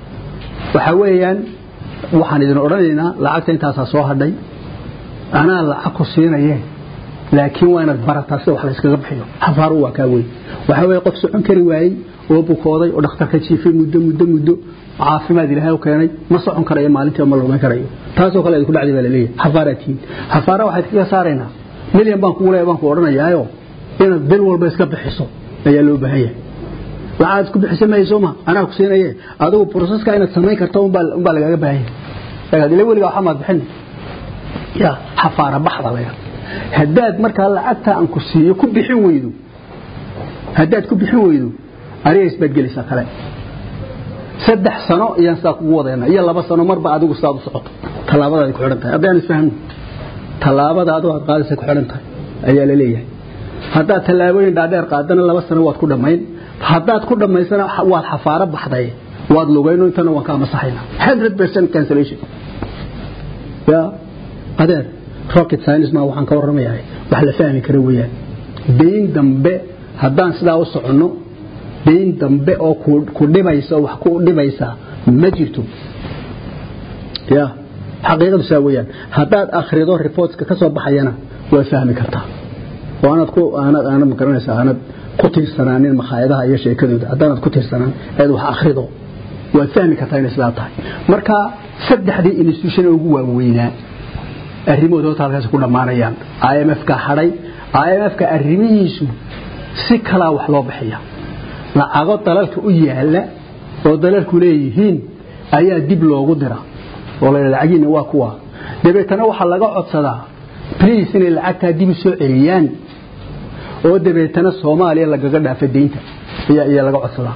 waxa weeyaan waxaan idin odhanaynaa lacagta intaasaa soo hadhay anaa lacag ku siinaye laakiin waa inaad barataa sida wax layskaga bixiyo xafaaru waa kaa weyn waxa weeye qof socon kari waayey oo bukooday oo dhakhtarka jiifay muddo muddo muddo caafimaad ilaahay u keenay ma socon karayo maalintii ma lumayn karayo taasoo kale idinku dhacday baa laleeyahay xafaaraa tihiin xafaara waxaad kaga saaraynaa milyan baan kugu leeya baan ku odhanayaayo inaad bil walba iska bixiso ayaa loo baahan yahay waxaad ku bixisa mayso ma anaa ku siinaye adigu proseska inaad samayn karto unbaa lagaaga baahan yahay ila weligaa waxa maad bixin ya xafaara baxda laga haddaad markaa lacagta aan ku siiyo ku bixin weydo haddaad ku bixin weydo ariga isbaad gelaysaa kale saddex sano iyaan sidaa kugu wadayna iyo laba sano marba adigu sidaad u socoto tallaabadaad ku xidhan tahay haddaan isfahno tallaabada adigu aad qaadaysa ku xidhan tahay ayaa la leeyahay haddaad tallaabooyin dhaadheer qaadana laba sano waad ku dhammayn haddaad ku dhammaysana waad xafaaro baxday waad lugayno intana waan ka masaxaynaa 100% cancellation ya adeer rocket science ma waxaan ka warramayaa wax la fahmi karo weeyaan deyn dambe haddaan sidaa u soconno deyn dambe oo ku dhibaysa wax ku dhibaysa ma jirto ya xaqiiqadu saa weeyaan haddaad akhrido reportska ka soo baxayana waa fahmi kartaa oo aanad ku aanad aanad ma garanaysaa aanad ku tiirsanaanin makhaayadaha iyo sheekadooda haddaanad ku tiirsanaan eed wax akhrido waad fahmi kartaa inay sidaa tahay marka saddexdii institution ugu waaweynaa arrimahooda horta halkaas ku dhammaanayaan IMF-ka hadhay IMF-ka arrimihiisu si kalaa wax loo bixiya lacago dalalka u yaala oo dalalku leeyihiin ayaa dib loogu dira oo la lacagiina waa kuwa dabeetana waxaa laga codsadaa please inay lacagtaa dib u soo celiyaan oo dabeetana Soomaaliya lagaga dhaafay deynta ayaa ayaa laga codsadaa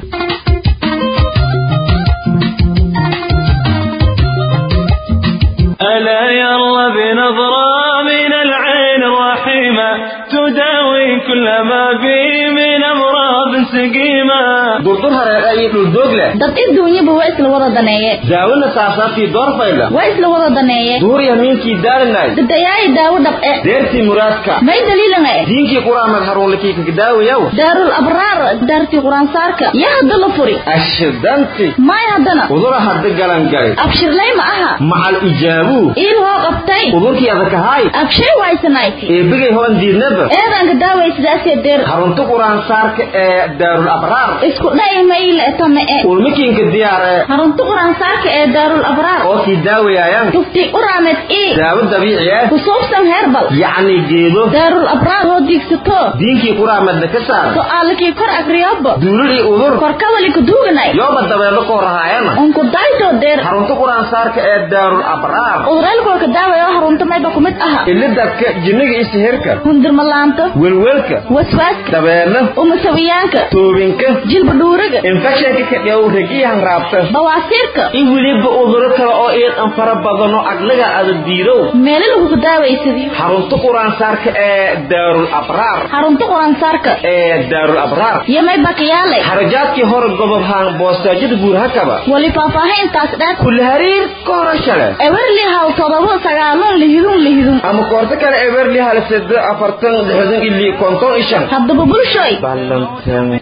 ألا يلا بنظرة من العين الرحيمة تداوي كل ما بي من أمراض سقيمة دكتور هرقاي الدوغلة dad adduunyaba waa isla wada daneeye داولنا ساساتي دور فايلة waa isla wada daneeye دور يمينكي دار الناي dadayaay daawo dhabce ديرتي مرادكا may daliilanga دينكي قرآن مدهرون لكي كداوي يو daarul abraar daartii quraansaarka yaa hadda la furi أشدنتي may haddana وضوء هرد قلن قلن abshirlay ma aha مع الإجابو iil hoo qabtay وضوءكي أذكا هاي abshay waysanayti إيه بقي هون دي نبا eedanka daaway sidaasee deer حرونتو قرآن سارك إيه daarul abraar isku dhay mayle tame e ulmikiinka diyaar ee harunta quraansaarka ee daarul abraar oo kii daawayayaan tufti uraamed ii daawo dabiici ah kusuubsan herbal yacni geedo daarul abraar oo diigsato diinkii quraamedna ka saar su'aalkii kor agriyobo duulidii udur korkawali kuduuganay yooba dabeelo koo rahaayana unku daydo deer harunta quraansaarka ee daarul abraar uduraalkolka daawaya oo harunta mayba kumid aha ilidadka jinniga iyo sihirka hundirmalaanta welwelka waswaaska dabeelo umasawiyaanka toobinka jilba dhuuriga infekshanka ka dhow regiyahan raabta bawaasiirka in weliba uduro kale oo iidan fara badano aglaga ada diirow meelo lagugu daawaysadiyo xarunta quraansaarka ee daarul abraar xarunta quraansaarka ee daarul abraar iyo may bakiyaalay xarajaadkii hore gobob haan boostaajada buurhakaba wali faahfaahintaas dheer kulli hariir ka horashale ewerli haw todoba sagaalun lihidun lihidun ama koorto kale ewerli hal sede afartan lixdan ili konton ishan haddaba bulshoy ballantame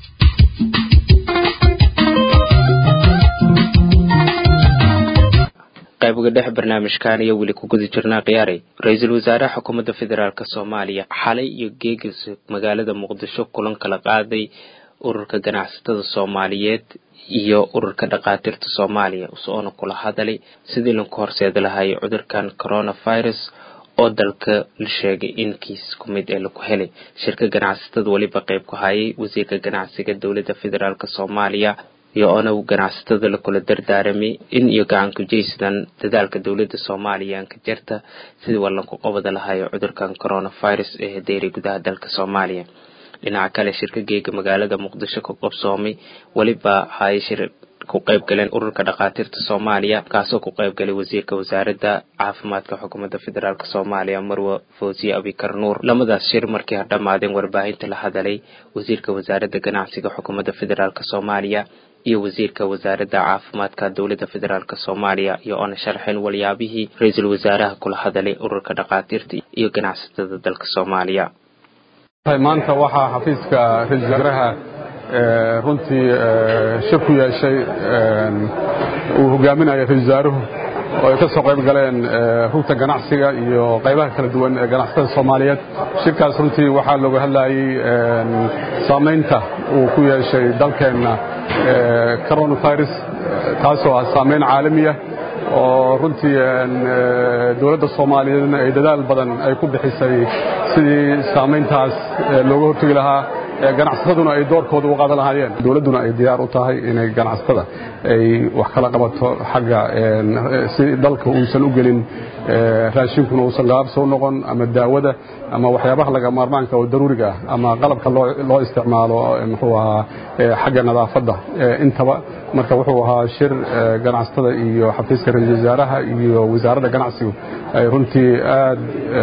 qaybiga dhex barnaamijkan iyo weli ku guda jirnaa khiyaaray ra-iisul wasaaraha xukuumadda federaalk soomaaliya xalay iyo geegis magaalada muqdisho kulan kala qaaday ururka ganacsatada soomaaliyeed iyo ururka dhakhaatiirta soomaaliya usoona kula hadalay sidii lanku horseedi lahaayay cudurkan coronavirus oo dalka la sheegay in kiis ku mid ee laku helay shirka ganacsatada weliba qayb ku hayay wasiirka ganacsiga dowladda federaalk soomaaliya iyo ona ganacsatada lakula dardaaramay in iyo gacanku jaysadan dadaalka dowladda soomaaliya anka jirta sidii wallanku qabada lahayo cudurkan coronavirus ee hadeeray gudaha dalka soomaaliya dhinaca kale shirka geega magaalada muqdisho ku qabsoomay weliba hay shir ku qayb galeen ururka dhakhaatiirta soomaaliya kaasoo ku qayb galay wasiirka wasaaradda caafimaadka xukuumadda federaalk soomaaliya marwe fawziye abikar nuur lamadaas shir markii ha dhammaadeen warbaahinta la hadalay wasiirka wasaaradda ganacsiga xukuumadda federaalk soomaaliya iyo wasiirka wasaaradda caafimaadka dowladda federaalk soomaaliya iyo oona sharxeen walyaabihii ra-iisul wasaaraha kula hadalay ururka dhakhaatiirta iyo ganacsatada dalka soomaaliya maanta waxaa xafiiska ra-isul wasaaraha runtii shir ku yeeshay uu hogaaminaya ra-isul wasaaruhu oo ay ka soo qayb galeen rugta ganacsiga iyo qaybaha kala duwan ee ganacsatada soomaaliyeed shirkaas runtii waxaa looga hadlayey saamaynta uu ku yeeshay dalkeenna coronavirus taasoo ah saamayn caalamiya oo runtii dowladda soomaaliyeedna ay dadaal badan ay ku bixisay sidii saamayntaas looga hortegi lahaa ganacsataduna ay doorkooda u qaadan lahaayeen dowladduna ay diyaar u tahay inay ganacsatada ay wax kala qabato xagga si dalka uusan u gelin raashinkuna uusan gaabso u noqon ama daawada ama waxyaabaha laga maarmaanka oo daruuriga ah ama qalabka loo isticmaalo muxuu ahaa xagga nadaafadda intaba marka wuxuu ahaa shir ganacsatada iyo xafiiska ra-iisul wasaaraha iyo wasaaradda ganacsigu ay runtii aad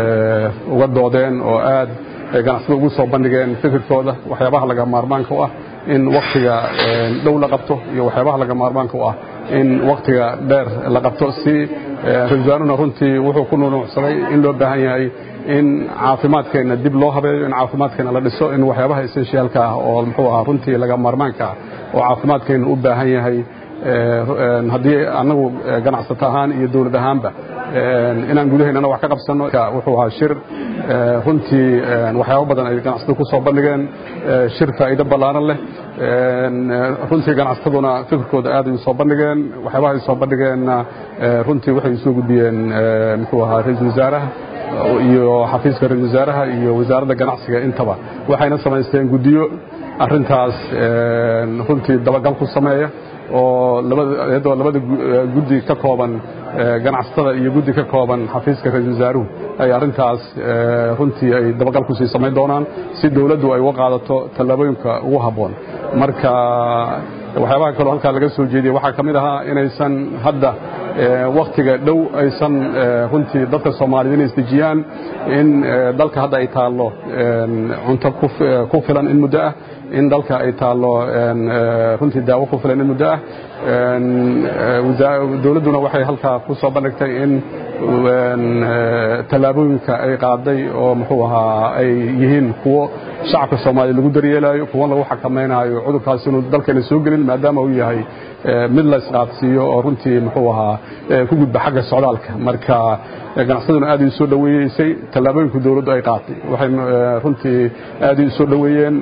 uga doodeen oo aad ganacsada ugu soo bandhigeen fikirkooda waxyaabaha laga maarmaanka u ah in waktiga dhow la qabto iyo waxyaabaha laga maarmaanka u ah in waktiga dheer la qabto si ra-isul wasaaruna runtii wuxuu ku nunuucsaday in loo baahan yahay in caafimaadkeenna dib loo habeeyo in caafimaadkeenna la dhiso in waxyaabaha essentialka ah oo muxuu ahaa runtii laga maarmaanka ah oo caafimaadkeenna u baahan yahay haddii annagu ganacsato ahaan iyo dowlad ahaanba inaan gudaheennana wax ka qabsanno wuxuu ahaa shir runtii waxyaabo badan ay ganacsatadu ku soo bandhigeen shir faa'iido ballaaran leh runtii ganacsataduna fikirkooda aad ay u soo bandhigeen waxyaabaha ay soo bandhigeenna runtii waxay usoo gudbiyeen muxuu ahaa ra-iisul wasaaraha iyo xafiiska ra-iisul wasaaraha iyo wasaaradda ganacsiga intaba waxayna samaysteen guddiyo arrintaas runtii dabagal ku sameeya oo iyadoo labada guddi ka kooban ganacsatada iyo guddi ka kooban xafiiska ra-iisul wasaaruhu ay arrintaas runtii ay dabagal kusii samayn doonaan si dowladdu ay uga qaadato tallaabooyinka ugu habboon marka waxyaabaha kaloo halkaa laga soo jeediyey waxaa ka mid ahaa inaysan hadda waktiga dhow aysan runtii dadka soomaaliyed inay isdejiyaan in dalka hadda ay taallo cunto ku filan in muddo ah in dalka ay taallo runtii daawo ku filan in muddo ah dowladduna waxay halkaa ku soo bandhigtay in tallaabooyinka ay qaaday oo muxuu ahaa ay yihiin kuwo shacabka soomaaliya lagu daryeelayo kuwo lagu xakamaynayo cudurkaas inuu dalkeena soo gelin maadaama uu yahay mid la isqaadsiiyo oo runtii muxuu ahaa ku gudba xagga socdaalka marka ganacsaduna aad ay soo dhaweeyeysay tallaabooyinku dawladdu ay qaatay waxay runtii aad ay soo dhaweeyeen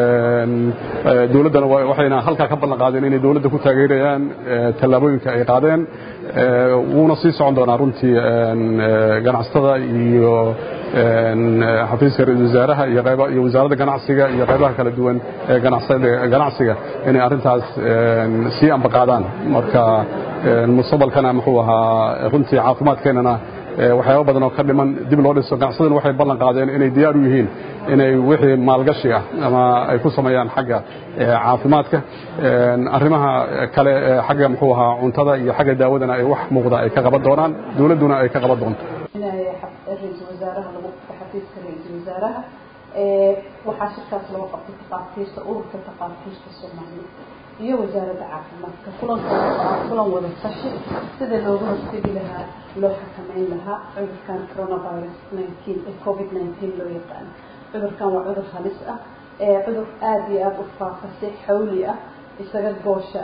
dawladdana waxayna halkaa ka ballan qaadeen inay dawladda ku taageerayaan tallaabooyinka ay qaadeen wuuna sii socon doonaa runtii ganacsatada iyo xafiiska ra-isul wasaaraha iyo qayba iyo wasaaradda ganacsiga iyo qaybaha kala duwan ee ganacsiga inay arrintaas sii ambaqaadaan marka mustaqbalkana muxuu ahaa runtii caafimaadkeennana waxyaaba badan oo ka dhiman dib loo dhiso ganacsaduna waxay ballan qaadeen inay diyaar u yihiin inay wixii maalgashi ah ama ay ku sameeyaan xagga caafimaadka arrimaha kale xagga muxuu ahaa cuntada iyo xagga daawadana ay wax muuqda ay ka qaban doonaan dawladduna ay ka qaban doonto ra-iisul wasaaraha lagu xafiiska ra-iisul wasaaraha waxaa shirkaas lagu qabtay takhaatiirta ururka takhaatiirta soomaaliya iyo wasaaradda caafimaadka kulankaas waa kulan wada tashi sida looga hortegi lahaa loo xakameyn lahaa cudurkan coronavirus nineteen ee covid nineteen loo yaqaano cudurkan waa cudur halis ah cudur aada iyo aada u faafa si xawli ah isaga goosha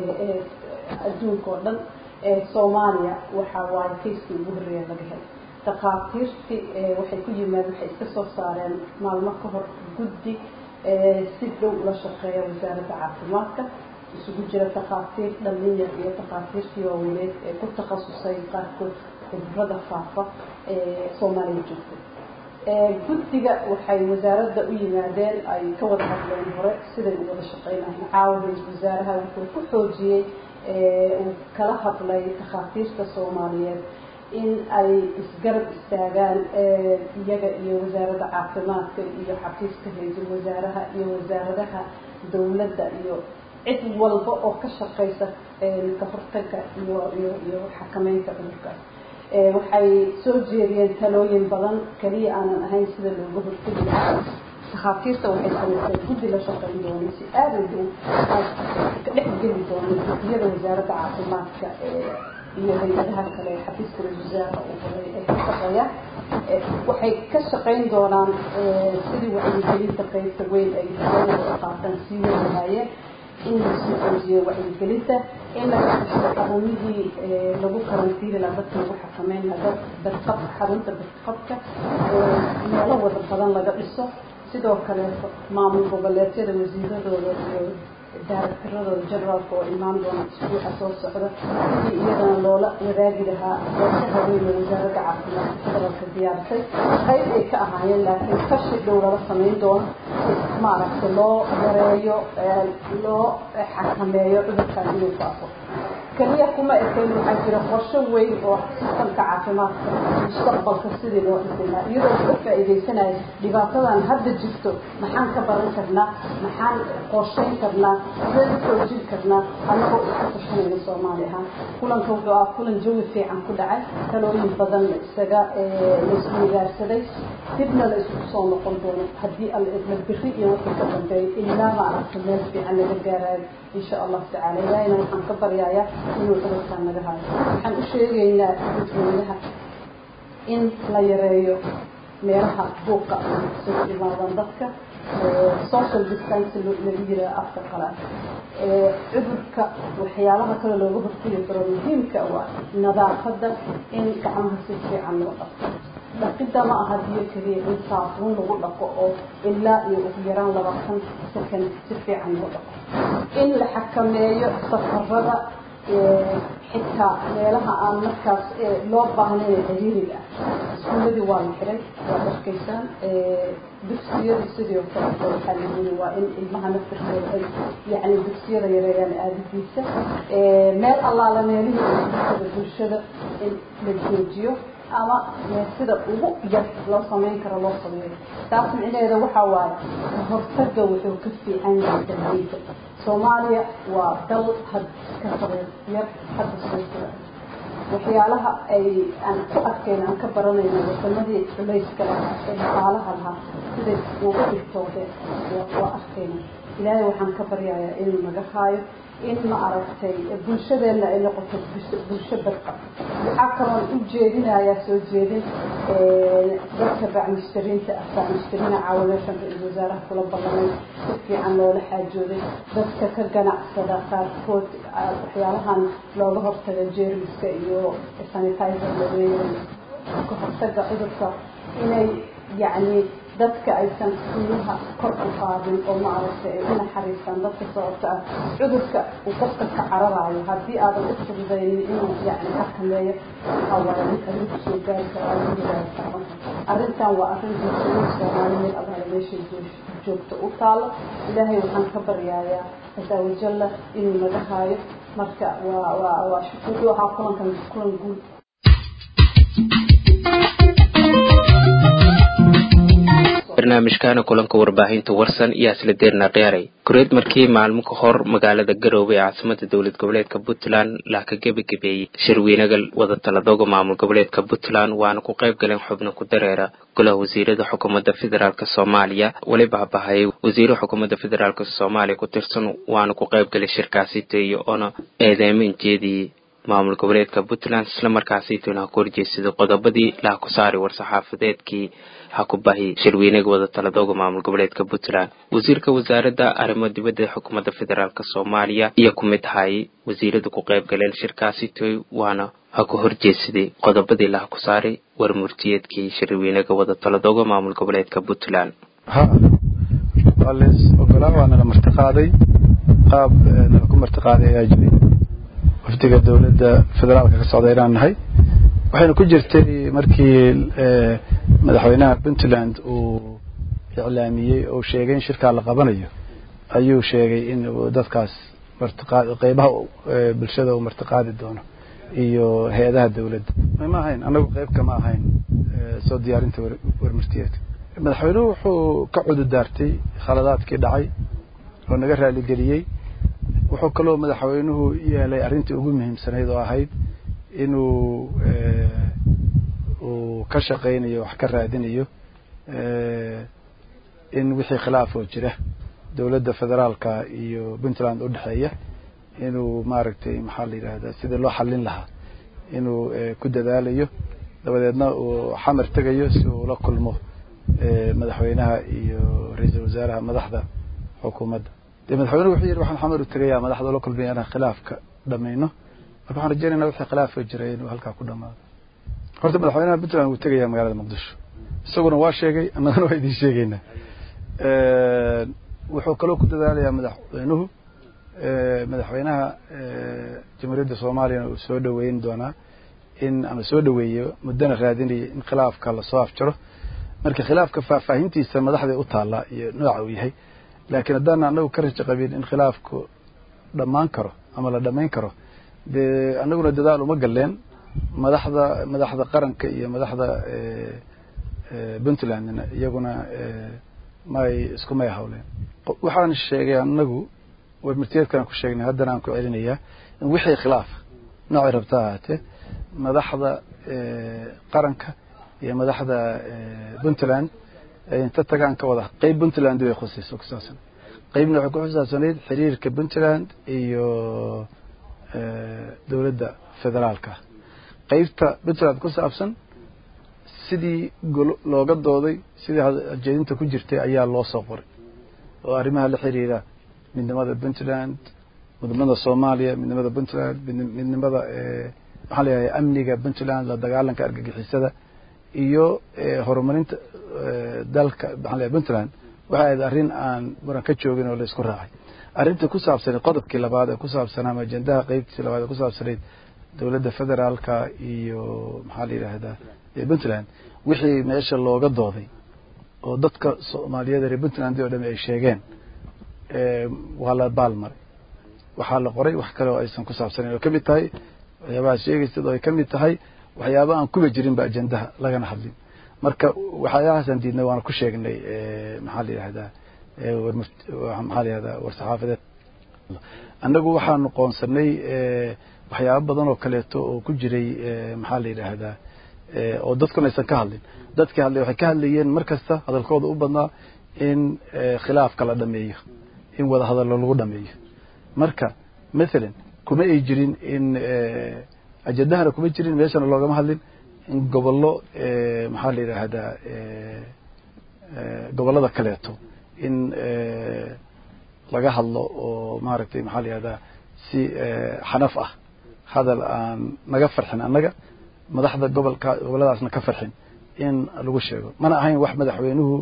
adduunka oo dhan soomaaliya waxaa waaye kayskii ugu horreeya laga helay takhaatiirtii waxay ku yimaad waxay iska soo saareen maalmo ka hor guddi si dhow ula shaqeeya wasaaradda caafimaadka isugu jira takhaatiir dhalinyar iyo takhaatiirtii waaweneed ee ku takhasusay qaarkood cudurada faafa ee soomaaliya joogtay guddiga waxay wasaaradda u yimaadeen ay ka wada hadleen hore siday u wada shaqeynayen caawa ra-isul wasaaraha wuxuu ku xoojiyey uu kala hadlay takhaatiirta soomaaliyeed in ay isgarab istaagaan iyaga iyo wasaaradda caafimaadka iyo xafiiska ra-iisul wasaaraha iyo wasaaradaha dowladda iyo cid walba oo ka shaqeysa ka hortagga iyo iyo iyo xakameynta cudurkaas waxay soo jeediyeen talooyin badan keliya aanan ahayn sida looga hortegi lahaa takhaatiirta waxay samaysay guddi la shaqeyn doona si aada u dhow ka dhex geli doona guddiyada wasaaradda caafimaadka iyo hay-adaha kale xafiiska ra-isul wasaaraha uu horay ay ka shaqeeyaan waxay ka shaqeyn doonaan sidii wacyigelinta qeybta weyn ay dowlada qaataan sii wadi lahaayeen in lasii xoojiyo wacyigelinta in la kasho xarumihii lagu karantiili lahaa dadka lagu xakameyn lahaa badqab xarunta badqabka meelo wada badan laga dhiso sidoo kaleeto maamul goboleedyada wasiiradooda iyo daaraktiradooda generaalka oo imaan doona isbuuca soo socda sidii iyadana loola wadaagi lahaa qorshaha weyn ee wasaaradda caafimaadka federaalka diyaarisay qayb ay ka ahaayeen laakiin tashi dhow lala samayn doono si maaragtay loo yareeyo loo xakameeyo cudurkan inuu faafo keliya kuma ekayn waxaa jira qorsho weyn oo sistamka caafimaadka mustaqbalka sidii loo dhisi lahaa iyadoo laga faa'iidaysanayo dhibaatadan hadda jirto maxaan ka baran karnaa maxaan qorshayn karnaa sideen u xoojin karnaa annagoo iska tashanayna soomaali ahaan kulanka wuxuu ah kulan jawi fiican ku dhacay talooyin badan la isaga laisku wadaarsaday dibna la isugu soo noqon doono haddii alla idla biri iyo wixii ka dambeeya ilaa maaragta meel fiican laga gaaraayo insha allahu tacaala ilaahina waxaan ka baryayaa inuu cudurkaan naga haayo waxaan u sheegaynaa dadweynaha in la yareeyo meelaha buuqa isugu imaadaan dadka social distance lagu yiraa afka qalaad cudurka waxyaabaha kale looga hortegi karo muhiimka waa nadaafadda in gacmaha si fiican loo dhaqo dhaqidda ma aha biyo keliya in saafuun lagu dhaqo oo ilaa iyo ugu yaraan labaatan second si fiican loo dhaqo in la xakameeyo safarada xitaa meelaha aan markaas loo baahnayn ciriiriga ah iskuuladii waa la xiray waad arkaysaan dugsiyadii sidoo kale waxaa la yiri waa in ilmaha naftirkooda ay yacni dugsiyada yareeyaan aadadiisa meel allaala meelihii bulshada bulshada in la joojiyo ama sida ugu yar loo samayn karo loo sameeyo taas micnaheeda waxaa waaye kahortaga wuxuu ka fiican yahay dalweyda soomaaliya waa dal had ka sabeer yar hadda soo jira waxyaalaha ay aan ku arkayna aan ka baranayno wadamadii culayska lahaa ee dhaqaalaha lahaa siday uga dhigtoodeen waa arkayna ilaahay waxaan ka baryayaa inuu naga haayo in ma aragtay bulshadeenna ay noqoto bulsho badqa waxaa kaloon u jeedinayaa soo jeedin dadka bacmistariinta ah bacmistariina caawa meeshan ra-iisul wasaaraha kula ballamay si fiican loola xaajooday dadka ka ganacsada qaarkood waxyaalahan looga hortaga jeermiska iyo sanitizer laweeyay ka hortaga cudurka inay yacni dadka aysan qiimaha kor u qaadin oo maaragtay ay u naxariistaan dadka sababta ah cudurka uu qofka ka cararayo haddii aadan u fududaynin inuu yacni xakameeyo waxaa waaye mid adigu kusoo gaari karaa lagu gaari karo arrintan waa arrin bulshada soomaaliyeed abaala meeshay joogto u taalo ilaahay waxaan ka baryayaa casaa wajalla inuu naga haayo marka waa waa waa wuxuu ahaa kulankan kulan guud barnaamijkaana kulanka warbaahinta warsan iyo asla deerna qiyaaray kureed markii maalmo ka hor magaalada garoowe ee caasimada dowlad goboleedka puntland la ka gebagabeeyey shirweynaga wada taladooga maamul goboleedka puntland waana ku qayb galeen xubno ku dareera golaha wasiirada xukuumadda federaalk soomaaliya weliba habahayay wasiiro xukuumadda federaalk soomaaliya ku tirsan waana ku qayb galay shirkaasi teeyo oona eedeymin jeediyey maamul goboleedka puntland islamarkaasituna ha ku horjeesaday qodobadii laha ku saaray war-saxaafadeedkii ha ku bahi shirweynaga wada taladooga maamul goboleedka puntland wasiirka wasaaradda arrimo dibadda xukuumadda federaalk soomaaliya iyo ku mid ahayay wasiirada ku qayb galeen shirkaasi toy waana ha ku horjeesaday qodobadii laha ku saaray war murtiyeedkii shirweynaga wada taladooga maamul goboleedka puntland ha waa lees ogolaa waa nala martiqaaday qaab nala ku martiqaaday ayaa jiray wafdiga dowladda federaalka ka socda inaan nahay waxayna ku jirtay markii madaxweynaha puntland uu iclaamiyey oo sheegay in shirkaa la qabanayo ayuu sheegay in uu dadkaas martiqaad qeybaha bulshada uu martiqaadi doono iyo hay-adaha dowladda ma ahayn annagu qeyb kama ahayn soo diyaarinta warmartiyeedka madaxweynuhu wuxuu ka cududaartay khaladaadkii dhacay oo naga raaligeliyey wuxuu kaloo madaxweynuhu yeelay arrintii ugu muhiimsanayd oo ahayd inuu uu ka shaqaynayo wax ka raadinayo in wixii khilaaf oo jira dowladda federaalka iyo puntland udhexeeya inuu maaragtay maxaa la yidhahdaa sidii loo xallin lahaa inuu ku dadaalayo dabadeedna uu xamar tegayo si uu la kulmo madaxweynaha iyo ra-iisul wasaaraha madaxda xukuumadda de madaxweynuhu wuxuu yidhi waxaan xamar u tegayaa madaxda la kulmaya inaan khilaafka dhamayno marka waxaan rajeynayna wixii khilaafka jiray inuu halkaa ku dhamaado horta madaxweynaha puntland wuu tegayaa magaalada muqdisho isaguna waa sheegay annagana waa idiin sheegeynaa wuxuu kaloo ku dadaalayaa madaxweynuhu madaxweynaha jamhuuriyadda soomaaliyana uu soo dhaweyn doonaa in ama soo dhaweeyo muddana raadinaya in khilaafka lasoo afjaro marka khilaafka faahfaahintiisa madaxday u taallaa iyo nooca uu yahay laakiin haddaan anagu ka rajo qabin in khilaafku dhammaan karo ama la dhamayn karo dee anaguna dadaal uma galeen madaxda madaxda qaranka iyo madaxda puntlandna iyaguna may iskumay hawleen waxaan sheegay anagu warmartiyeedkaan ku sheegnay haddana aan ku celinayaa in wixii khilaaf noocay rabta ahaatee madaxda qaranka iyo madaxda puntland inta tagaan ka wada qeyb puntland way khusayso ku saabsan qeybna waxay ku xusaabsanayd xiriirka puntland iyo dowladda federaalka qeybta puntland ku saabsan sidii looga dooday sidii jeedinta ku jirtay ayaa loo soo qoray oo arrimaha la xiriira midnimada puntland midnimada soomaaliya midnimada puntland midnimada maxaa la yidhahda amniga puntland la dagaalanka argagixisada iyo horumarinta dalka maxaa la puntland waxay ahayd arrin aan muran ka joogin oo la isku raacay arrinta ku saabsanayd qodobkii labaad ee ku saabsanaa ama ajendaha qeybtiisii labaad ee ku saabsanayd dowladda federaalka iyo maxaa la yidhaahdaa puntland wixii meesha looga dooday oo dadka soomaaliyeed reer puntland oo dhami ay sheegeen waa la baalmaray waxaa la qoray wax kale oo aysan ku saabsanayn oo kamid tahay waxyaabaha sheegaysid oo ay kamid tahay waxyaaba aan kuba jirinba ajendaha lagana hadlin marka waxyaabahaasaan diidnay waana ku sheegnay maxaa la yidhahdaa maxaa la yihahdaa war-saxaafadeed annagu waxaanu qoonsanay waxyaaba badan oo kaleeto oo ku jiray maxaa la yidhaahdaa oo dadkuna aysan ka hadlin dadkii hadlay waxay ka hadlayeen mar kasta hadalkooda u badnaa in khilaafka la dhameeyo in wada hadallo lagu dhameeyo marka mathalan kuma ay jirin in ajadahana kuma jirin meeshana loogama hadlin in gobollo maxaa la yidhaahdaa gobollada kaleeto in laga hadlo oo maaragtay maxaa la yihahdaa si xanaf ah hadal aan naga farxin annaga madaxda gobolka gobolladaasna ka farxin in lagu sheego mana ahayn wax madaxweynuhu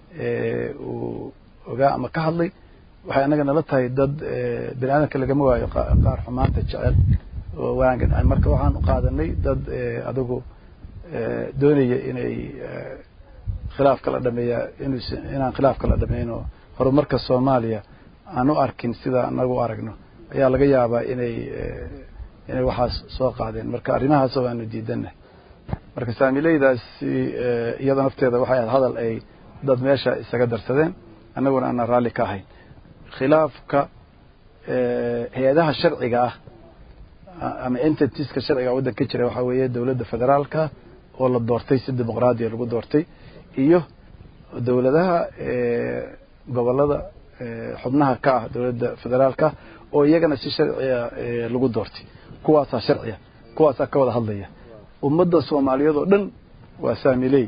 uu ogaa ama ka hadlay waxay annaga nala tahay dad bini aadamka lagama waayo qaar xumaanta jecel oo wanaaggan marka waxaan qaadanay dad adigu doonaya inay khilaaf kala dhameeya inus inaan khilaaf kala dhameyno horumarka soomaaliya aan u arkin sida anagu u aragno ayaa laga yaabaa inay inay waxaas soo qaadeen marka arrimahaas waanu diidannahay marka saamileydaasi iyada nafteeda waxay ahayd hadal ay dad meesha isaga darsadeen annaguna aanan raalli ka ahayn khilaafka hay-adaha sharciga ah ama entitiska sharciga waddanka jira waxaa weeye dowladda federaalka oo la doortay si dimuqraadiya lagu doortay iyo dowladaha gobollada xubnaha ka ah dowladda federaalka oo iyagana si sharciya lagu doortay kuwaasaa sharciya kuwaasaa ka wada hadlaya ummadda soomaaliyeed oo dhan waa saamiley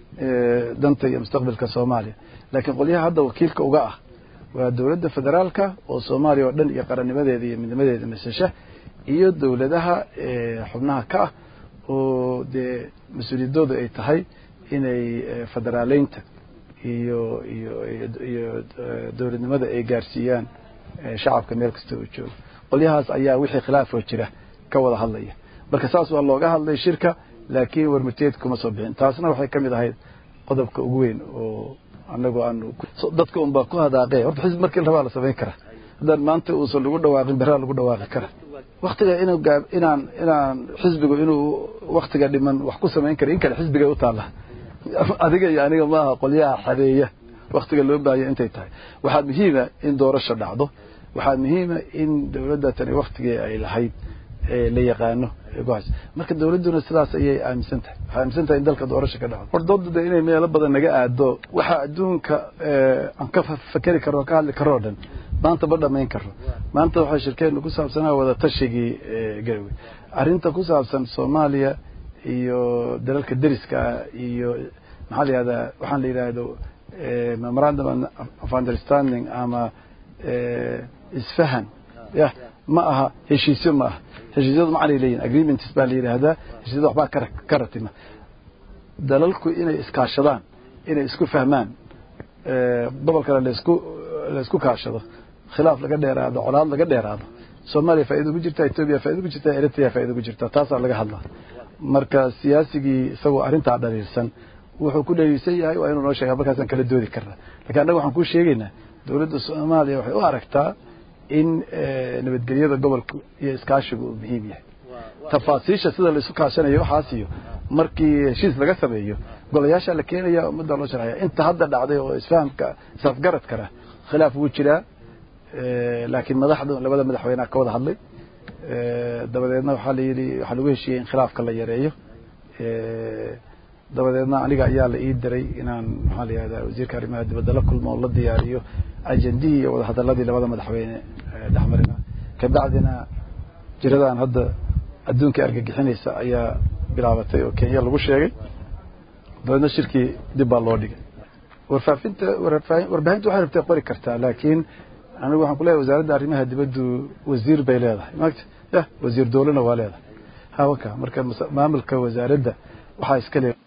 danta iyo mustaqbalka soomaaliya laakiin qolyaha hadda wakiilka uga ah waa dowladda federaalka oo soomaaliya oo dhan iyo qarannimadeeda iyo midnimadeeda masasha iyo dowladaha xubnaha ka ah oo dee mas-uuliyadooda ay tahay inay federaaleynta iyo iyo iyo dowladnimada ay gaarsiiyaan shacabka meel kasta oo jooga qolyahaas ayaa wixii khilaafoo jira ka wada hadlaya marka saas waa looga hadlay shirka laakiin warmurteed kuma soo bixin taasna waxay ka mid ahayd qodobka ugu weyn oo anagu aanu dadka unbaa ku hadaaqe horta xisbi markii la rabaa la samayn karaa haddaan maanta uusan lagu dhawaaqin beraa lagu dhawaaqi kara waktiga inuu gaab inaan inaan xisbigu inuu waktiga dhiman wax ku samayn kara in kale xisbiga u taalla adiga iyo aniga maaha qolyaha xadeeya waktiga loo baahaya intay tahay waxaa muhiima in doorasho dhacdo waxaa muhiima in dowladda tani waktigii ay lahayd la yaqaano marka dowladduna sidaas ayay aaminsan tahay waxay aaminsan tahay in dalka doorasho ka dhacdo hordooda de inay meelo badan naga aado waxa adduunka aan ka fakeri karo ka hadli karo o dhan maanta ma dhamayn karo maanta waxay shirkeenu ku saabsanaa wada tashigii garowe arrinta ku saabsan soomaaliya iyo dalalka deriska ah iyo maxaa la yihahdaa waxaan la yidhaahdo memorandum of understanding ama isfahan ya ma aha heshiisyo ma aha heshiisyadu macanay leeyihin agreements baa la yidhaahdaa heshiisyada waxbaa ka ka ratima dalalku inay iskaashadaan inay isku fahmaan gobolkana laisku laisku kaashado khilaaf laga dheeraado colaad laga dheeraado soomaaliya faa'ido ku jirta etoobiya faa'ido ku jirta eritrea faa'ido ku jirta taasaa laga hadlaa marka siyaasigii isagoo arrintaa dhaliilsan wuxuu ku dhaliilsan yahay waa inuu noo sheega markaasaan kala doodi karnaa lakin annaga waxaan kuu sheegaynaa dowladda soomaaliya waxay u aragtaa in nabadgelyada gobolka iyo iskaashiga uu muhiim yahay tafaasiisha sida laisu kaashanayo waxaas iyo markii heshiis laga sameeyo golayaashaa la keenaya ummaddaa loo sharxaya inta hadda dhacday oo isfahamka isafgaradkana khilaaf wuu jiraa laakiin madaxdu labada madaxweyneha ka wada hadlay dabadeedna waxaa la yidhi waxaa lagu heshiiyey in khilaafka la yareeyo dabadeedna aniga ayaa la ii diray inaan maxaa la yihahdaa wasiirka arrimaha dibadda la kulmo oo la diyaariyo ajendihii iyo wadahadaladii labada madaxweyne dhexmarina kabacdina jiradan hadda adduunkai argagixinaysa ayaa bilaabatay oo kenya lagu sheegay dabeedna shirkii dib baa loo dhigay warfaafinta warbaahinta waxay rabtay qori kartaa laakiin anigu waxaan kuleeyahay wasaaradda arrimaha dibaddu wasiir bay leedahay maagta ya wasiir dowlana waa leedahay hawaka marka maamulka wasaaradda waxaa iska le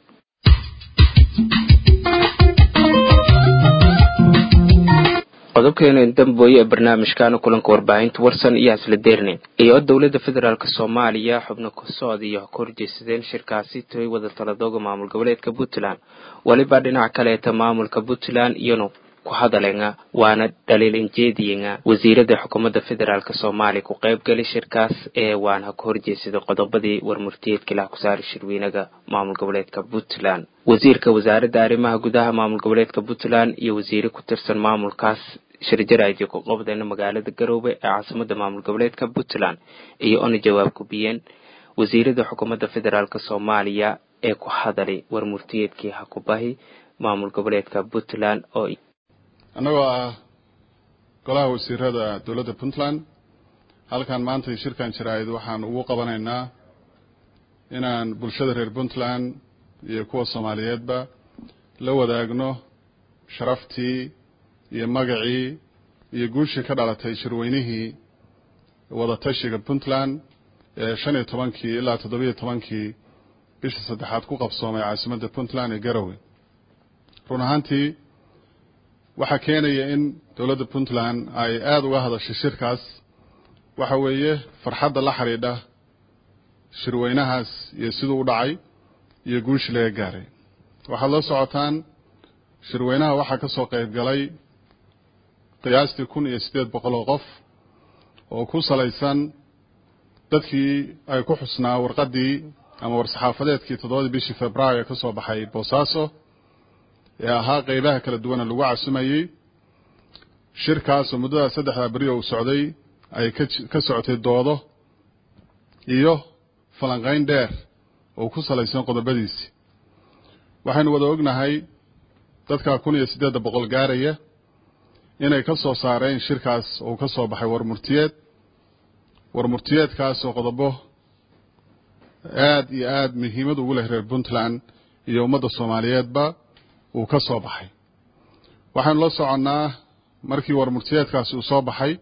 qodobkeena dambooye ee barnaamijkaana kulanka warbaahinta warsan iyo hasla deernin iyo dowladda federaalk soomaaliya xubno kusood iyo ka horjeesadeen shirkaasi toy wada taladooga maamul goboleedka puntland weliba dhinac kaleeta maamulka puntland iyanu ku hadalenga waana dhaliilinjeediyenga wasiirada xukuumadda federaalk soomaaliya ku qaybgali shirkaas ee waana ka horjeesaday qodobadii warmurtiyeedka ilaah kusaari shirweynaga maamul goboleedka puntland wasiirka wasaaradda arrimaha gudaha maamul goboleedka puntland iyo wasiire ku tirsan maamulkaas shirjaraydii ku qabdeen magaalada garoobe ee caasimada maamul goboleedka puntland iyo ona jawaab gubiyeen wasiirada xukuumadda federaalk soomaaliya ee ku hadalay warmurtiyeedkii hakubahi maamul goboleedka puntland oo annagoo ah golaha wasiirada dowladda puntland halkan maanta shirkan jaraa'id waxaan ugu qabanaynaa inaan bulshada reer puntland iyo kuwa soomaaliyeedba la wadaagno sharaftii iyo magacii iyo guushii ka dhalatay shirweynihii wadatashiga puntland ee shan iyo tobankii ilaa toddobiyo tobankii bisha saddexaad ku qabsoomay caasimadda puntland ee garowe run ahaantii waxaa keenaya in dowladda puntland ay aada uga hadashay shirkaas waxa weeye farxadda la xidhiidha shirweynahaas iyo siduu u dhacay iyo guushii laga gaaray waxaad la socotaan shirweynaha waxaa ka soo qayb galay qiyaastii kun iyo siddeed boqol oo qof oo ku salaysan dadkii ay ku xusnaa warqaddii ama war-saxaafadeedkii toddobadii bishii februaayo ka soo baxay boosaaso ee ahaa qeybaha kala duwana lagu casumayey shirkaas oo muddada saddexdaa beri oo uu socday ay ka socotay doodo iyo falanqayn dheer oo ku salaysan qodobadiisii waxaynu wada ognahay dadka kun iyo siddeedda boqol gaaraya inay ka soo saareen shirkaas oo ka soo baxay warmurtiyeed warmurtiyeedkaas oo qodobo aada iyo aada muhiimad ugu leh reer puntland iyo ummadda soomaaliyeedba uu ka soo baxay waxaynu la soconnaa markii warmurtiyeedkaasi uu soo baxay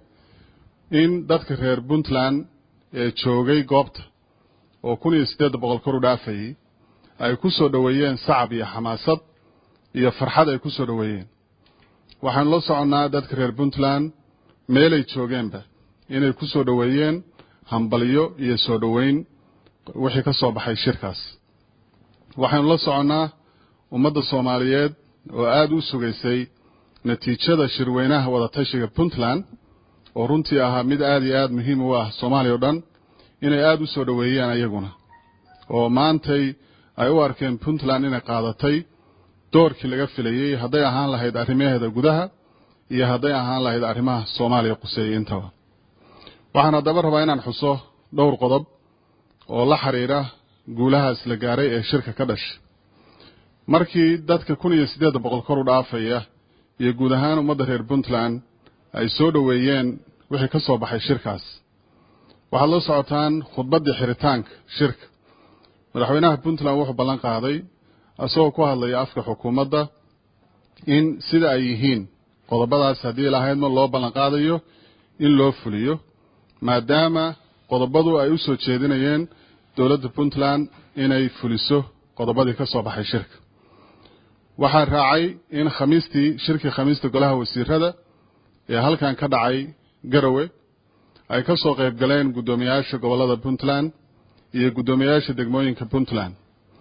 in dadka reer puntland ee joogay goobta oo kun iyo siddeedda boqol kor u dhaafayey ay ku soo dhoweeyeen sacab iyo xamaasad iyo farxad ay ku soo dhoweeyeen waxaanu la soconnaa dadka reer puntland meelay joogeenba inay ku soo dhoweeyeen hambalyo iyo soo dhoweyn wixii ka soo baxay shirkaas waxaynu la soconnaa ummadda soomaaliyeed oo aada u sugaysay natiijada shirweynaha wadatashiga puntland oo runtii ahaa mid aada iyo aada muhiim u ah soomaaliya o dhan inay aada u soo dhoweeyeen ayaguna oo maantay ay u arkeen puntland inay qaadatay doorkii laga filayey hadday ahaan lahayd arrimaheeda gudaha iyo hadday ahaan lahayd arrimaha soomaaliya quseeyey intaba waxaan haddaba rabaa inaan xuso dhowr qodob oo la xiriira guulahaas la gaaray ee shirka ka dhashay markii dadka kun iyo siddeedda boqol kor u dhaafaya iyo guud ahaan ummadda reer puntland ay soo dhoweeyeen wixii ka soo baxay shirkaas waxaad la socotaan khudbaddii xiritaanka shirka madaxweynaha puntland wuxuu ballan qaaday isagoo ku hadlaya afka xukuumadda in sida ay yihiin qodobadaas haddii lahaydma loo ballan qaadayo in loo fuliyo maadaama qodobadu ay u soo jeedinayeen dowladda puntland inay fuliso qodobadii ka soo baxay shirka waxaa raacay in khamiistii shirkii khamiista golaha wasiirada ee halkan ka dhacay garowe ay ka soo qayb galeen guddoomiyayaasha gobollada puntland iyo guddoomiyayaasha degmooyinka puntland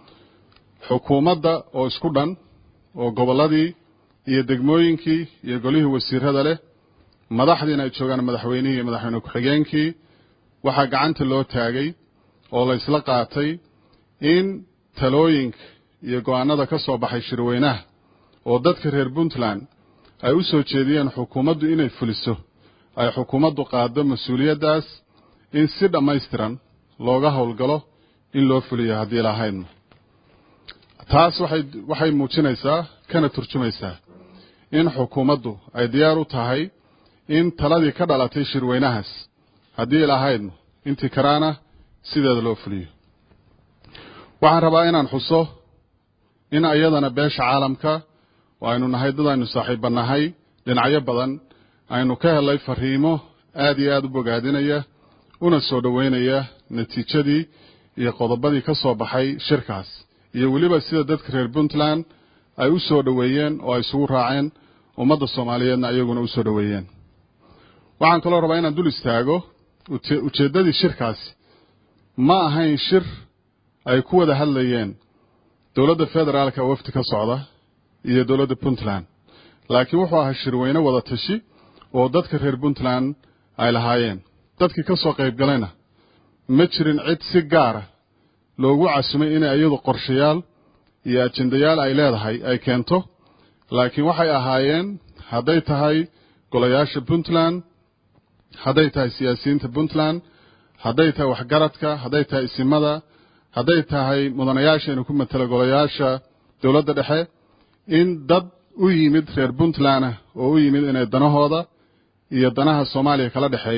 xukuumadda oo isku dhan oo gobolladii iyo degmooyinkii iyo golihii wasiirada leh madaxdiina ay joogaan madaxweynihii iyo madaxweyne ku-xigeenkii waxaa gacanta loo taagay oo la isla qaatay in talooyinka iyo go-aanada ka soo baxay shirweynaha oo dadka reer puntland ay u soo jeediyeen xukuumaddu inay fuliso ay xukuumaddu qaaddo mas-uuliyaddaas in si dhammaystiran looga howlgalo in loo fuliyo haddii lahaydna taas waxay waxay muujinaysaa kana turjumaysaa in xukuumaddu ay diyaar u tahay in taladii ka dhalatay shirweynahaas haddii lahaydna intii karaana sideeda loo fuliyo waxaan rabaa inaan xuso in iyadana beesha caalamka oo aynu nahay dad aynu saaxiibbannahay dhinacyo badan aynu ka helay fariimo aada iyo aada u bogaadinaya una soo dhoweynaya natiijadii iyo qodobadii ka soo baxay shirkaas iyo weliba sida dadka reer puntland ay u soo dhoweeyeen oo ay isugu raaceen ummadda soomaaliyeedna iyaguna u soo dhoweeyeen waxaan kaloo rabaa inaan dul istaago ujeeddadii shirkaasi ma ahayn shir ay ku wada hadlayeen dowladda federaalka wafdi ka socda iyo dowladda puntland laakiin wuxuu ahaa shirweyne wada tashi oo dadka reer puntland ay lahaayeen dadkii ka soo qayb galayna ma jirin cid si gaara loogu casumay inay iyadu qorshayaal iyo ajendayaal ay leedahay ay keento laakiin waxay ahaayeen hadday tahay golayaasha puntland hadday tahay siyaasiyiinta puntland hadday tahay waxgaradka hadday tahay isimada hadday tahay mudanayaasha inuu ku matelo golayaasha dowladda dhexe in dad u yimid reer puntland ah oo u yimid inay danahooda iyo danaha soomaaliya kala dhexeeya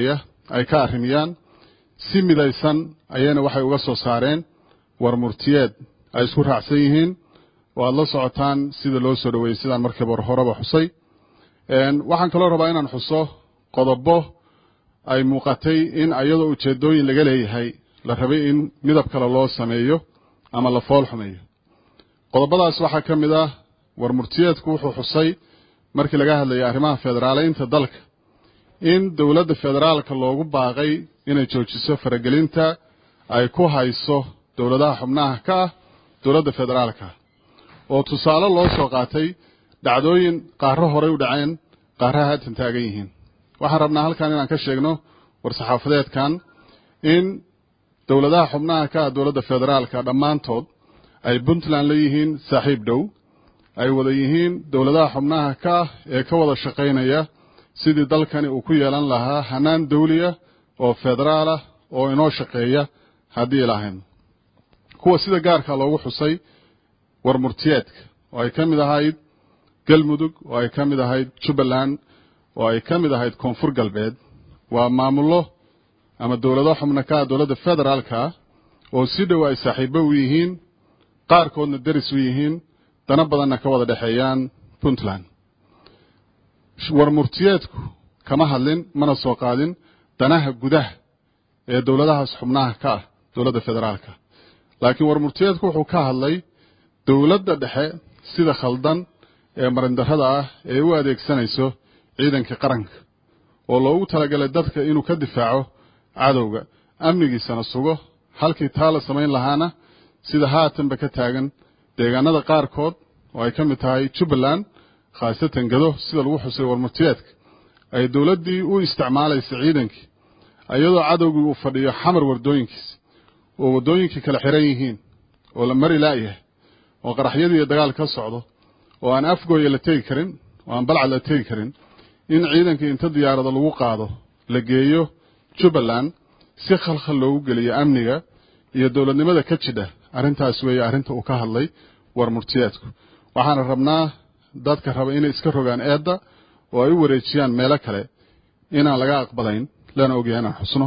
ay ka arrimiyaan si midaysan ayayna waxay uga soo saareen war murtiyeed ay isku raacsan yihiin oo aad la socotaan sida loo soo dhoweeyey sidaan markiiba horeba xusay waxaan kaloo rabaa inaan xuso qodobo ay muuqatay in ayadoo ujeeddooyin laga leeyahay la rabay in midab kale loo sameeyo ama la fool xumeeyo qodobadaas waxaa ka mid ah war murtiyeedku wuxuu xusay markii laga hadlayay arrimaha federaaleynta dalka in dowladda federaalka loogu baaqay inay joojiso faragelinta ay ku hayso dowladaha xubnaha ka ah dowladda federaalka oo tusaale loo soo qaatay dhacdooyin qaarro horey u dhaceen qaarraha haatan taagan yihiin waxaan rabnaa halkan inaan ka sheegno war-saxaafadeedkan in dowladaha xubnaha ka ah dowladda federaalka dhammaantood ay puntland la yihiin saaxiib dhow ay wada yihiin dowladaha xubnaha ka ah ee ka wada shaqaynaya sidii dalkani uu ku yeelan lahaa hanaan dawliya oo federaal ah oo inoo shaqeeya haddii lahayn kuwa sida gaarka loogu xusay war murtiyeedka oo ay ka mid ahayd galmudug oo ay ka mid ahayd jubbaland oo ay ka mid ahayd koonfur galbeed waa maamullo ama dowlado xubna ka ah dowladda federaalka oo si dhow ay saaxiibo u yihiin qaarkoodna deris u yihiin dana badanna ka wada dhexeeyaan puntland war murtiyeedku kama hadlin mana soo qaadin danaha gudaha ee dowladahaas xubnaha ka ah dowladda federaalka laakiin war murtiyeedku wuxuu ka hadlay dowladda dhexe sida khaldan ee marindarrada ah ee u adeegsanayso ciidanka qaranka oo loogu talagalay dadka inuu ka difaaco cadowga amnigiisana sugo halkii taa la samayn lahaana sida haatanba ka taagan deegaanada qaarkood oo ay ka mid tahay jubbaland khaasatan gado sida lagu xusay warmurtiyeedka ay dowladdii u isticmaalaysa ciidankii iyadoo cadowgii uu fadhiyo xamar wardooyinkiisa oo waddooyinkii kala xiran yihiin oo la mari la'yahay oo qaraxyadii iyo dagaal ka socdo oo aan afgooya la tegi karin oo aan balcad la tegi karin in ciidankii inta diyaarada lagu qaado la geeyo jubbaland si khalkhal loogu geliyo amniga iyo dowladnimada ka jidha arrintaas weeye arrinta uu ka hadlay war murtiyeedku waxaana rabnaa dadka raba inay iska rogaan eedda oo ay u wareejiyaan meelo kale inaan laga aqbalayn lana ogyahay inaan xusno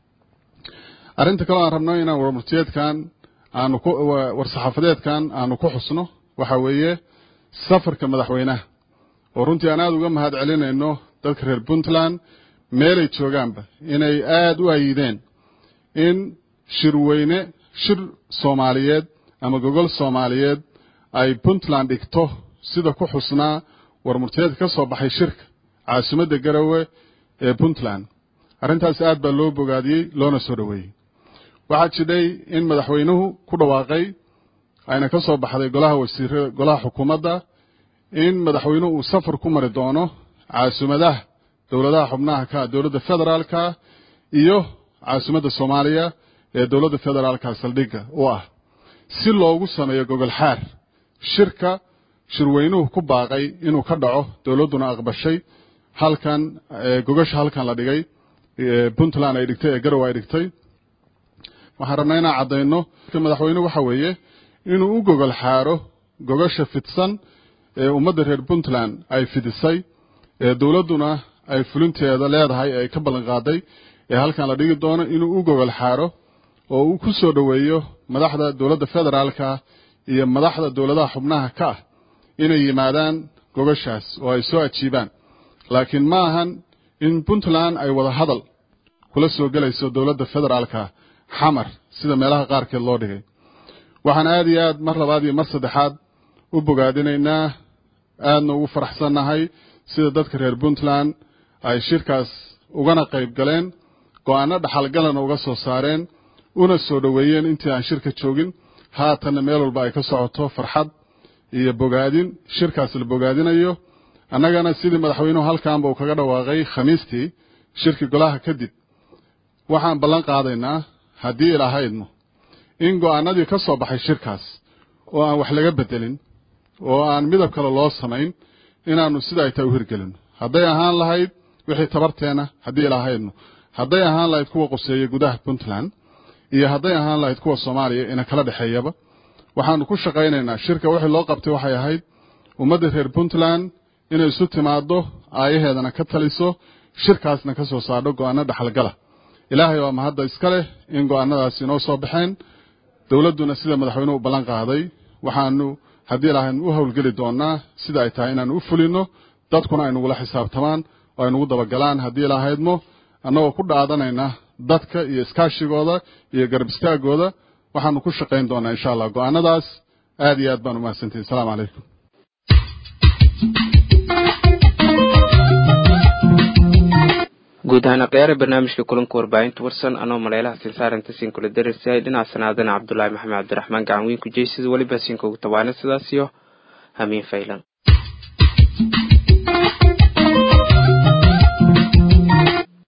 arrinta kaloo aan rabno inaan warmurtiyeedkan aanu ku war-saxaafadeedkan aanu ku xusno waxa weeye safarka madaxweynaha oo runtii aan aada uga mahad celinayno dadka reer puntland meelay joogaanba inay aada u ayideen in shirweyne shir soomaaliyeed ama gogol soomaaliyeed ay puntland dhigto sida ku xusnaa warmurtiyeedka ka soo baxay shirka caasimadda garowe ee puntland arrintaas aad baa loo bogaadiyey loona soo dhoweeyey waxaa jidhay in madaxweynuhu ku dhawaaqay ayna ka soo baxday golaha wasiirada golaha xukuumadda in madaxweynuhu uu safar ku mari doono caasimaddaha dowladaha xubnaha ka dowladda federaalka iyo caasimadda soomaaliya ee dowladda federaalka saldhigga u ah si loogu sameeyo gogol xaar shirka shirweynuhu ku baaqay inuu ka dhaco dowladduna aqbashay halkan gogasha halkan la dhigay puntland ay dhigtay ee garow ay dhigtay waxaan rabnaa inaan caddayno madaxweyne waxa weeye inuu u gogol xaaro gogasha fidsan ee ummadda reer puntland ay fidisay ee dowladduna ay fulinteeda leedahay ee ay ka ballan qaaday ee halkan la dhigi doono inuu u gogol xaaro oo uu ku soo dhoweeyo madaxda dowladda federaalka iyo madaxda dowladaha xubnaha ka ah inay yimaadaan gogashaas oo ay soo ajiibaan laakiin ma ahan in puntland ay wada hadal kula soo gelayso dowladda federaalka xamar sida meelaha qaarkeed loo dhigay waxaan aada iyo aad mar labaad iyo mar saddexaad u bogaadinaynaa aadna ugu faraxsannahay sida dadka reer puntland ay shirkaas ugana qayb galeen go-aanno dhaxalgalana uga soo saareen una soo dhoweeyeen intii aan shirka joogin haatanna meel walba ay ka socoto farxad iyo bogaadin shirkaas la bogaadinayo annagana sidii madaxweynuhu halkaanba uu kaga dhawaaqay khamiistii shirkii golaha kadib waxaan ballan qaadaynaa haddii ilahaydno in go'aanadii ka soo baxay shirkaas oo aan wax laga bedelin oo aan midab kale loo samayn inaannu sida ay tahay u hirgelino hadday ahaan lahayd wixii tabarteenna haddii ilahaydno hadday ahaan lahayd kuwa quseeya gudaha puntland iyo hadday ahaan lahayd kuwa soomaaliya ina kala dhexeeyaba waxaannu ku shaqaynaynaa shirka wixii loo qabtay waxay ahayd ummadda reer puntland inay isu timaaddo aayaheedana ka taliso shirkaasna ka soo saadho go'aano dhaxalgala ilaahay waa mahadda iska leh in go'aanadaasi inoo soo baxeen dowladduna sida madaxweynuhu u ballan qaaday waxaanu haddii ilaahayn u howlgeli doonaa sida ay tahay inaanu u fulinno dadkuna ay nugula xisaabtamaan oo ay nugu dabagalaan haddii ilaahaydmo annagoo ku dhaadanayna dadka iyo iskaashigooda iyo garab istaagooda waxaanu ku shaqayn doonaa insha allah go'aanadaas aad iyo aad baan umahadsantihin asalaamu calaykum guud ahaan akhyaara barnaamijka kulanka warbaahinta warsan anoo maleelaha sinsaarinta siin kula dareysayay dhinaca sanaadana cabdulaahi maxamed cabdiraxmaan gacan weyn ku jeysida weliba siinka ugu tabaana sidaas iyo hamiin faylan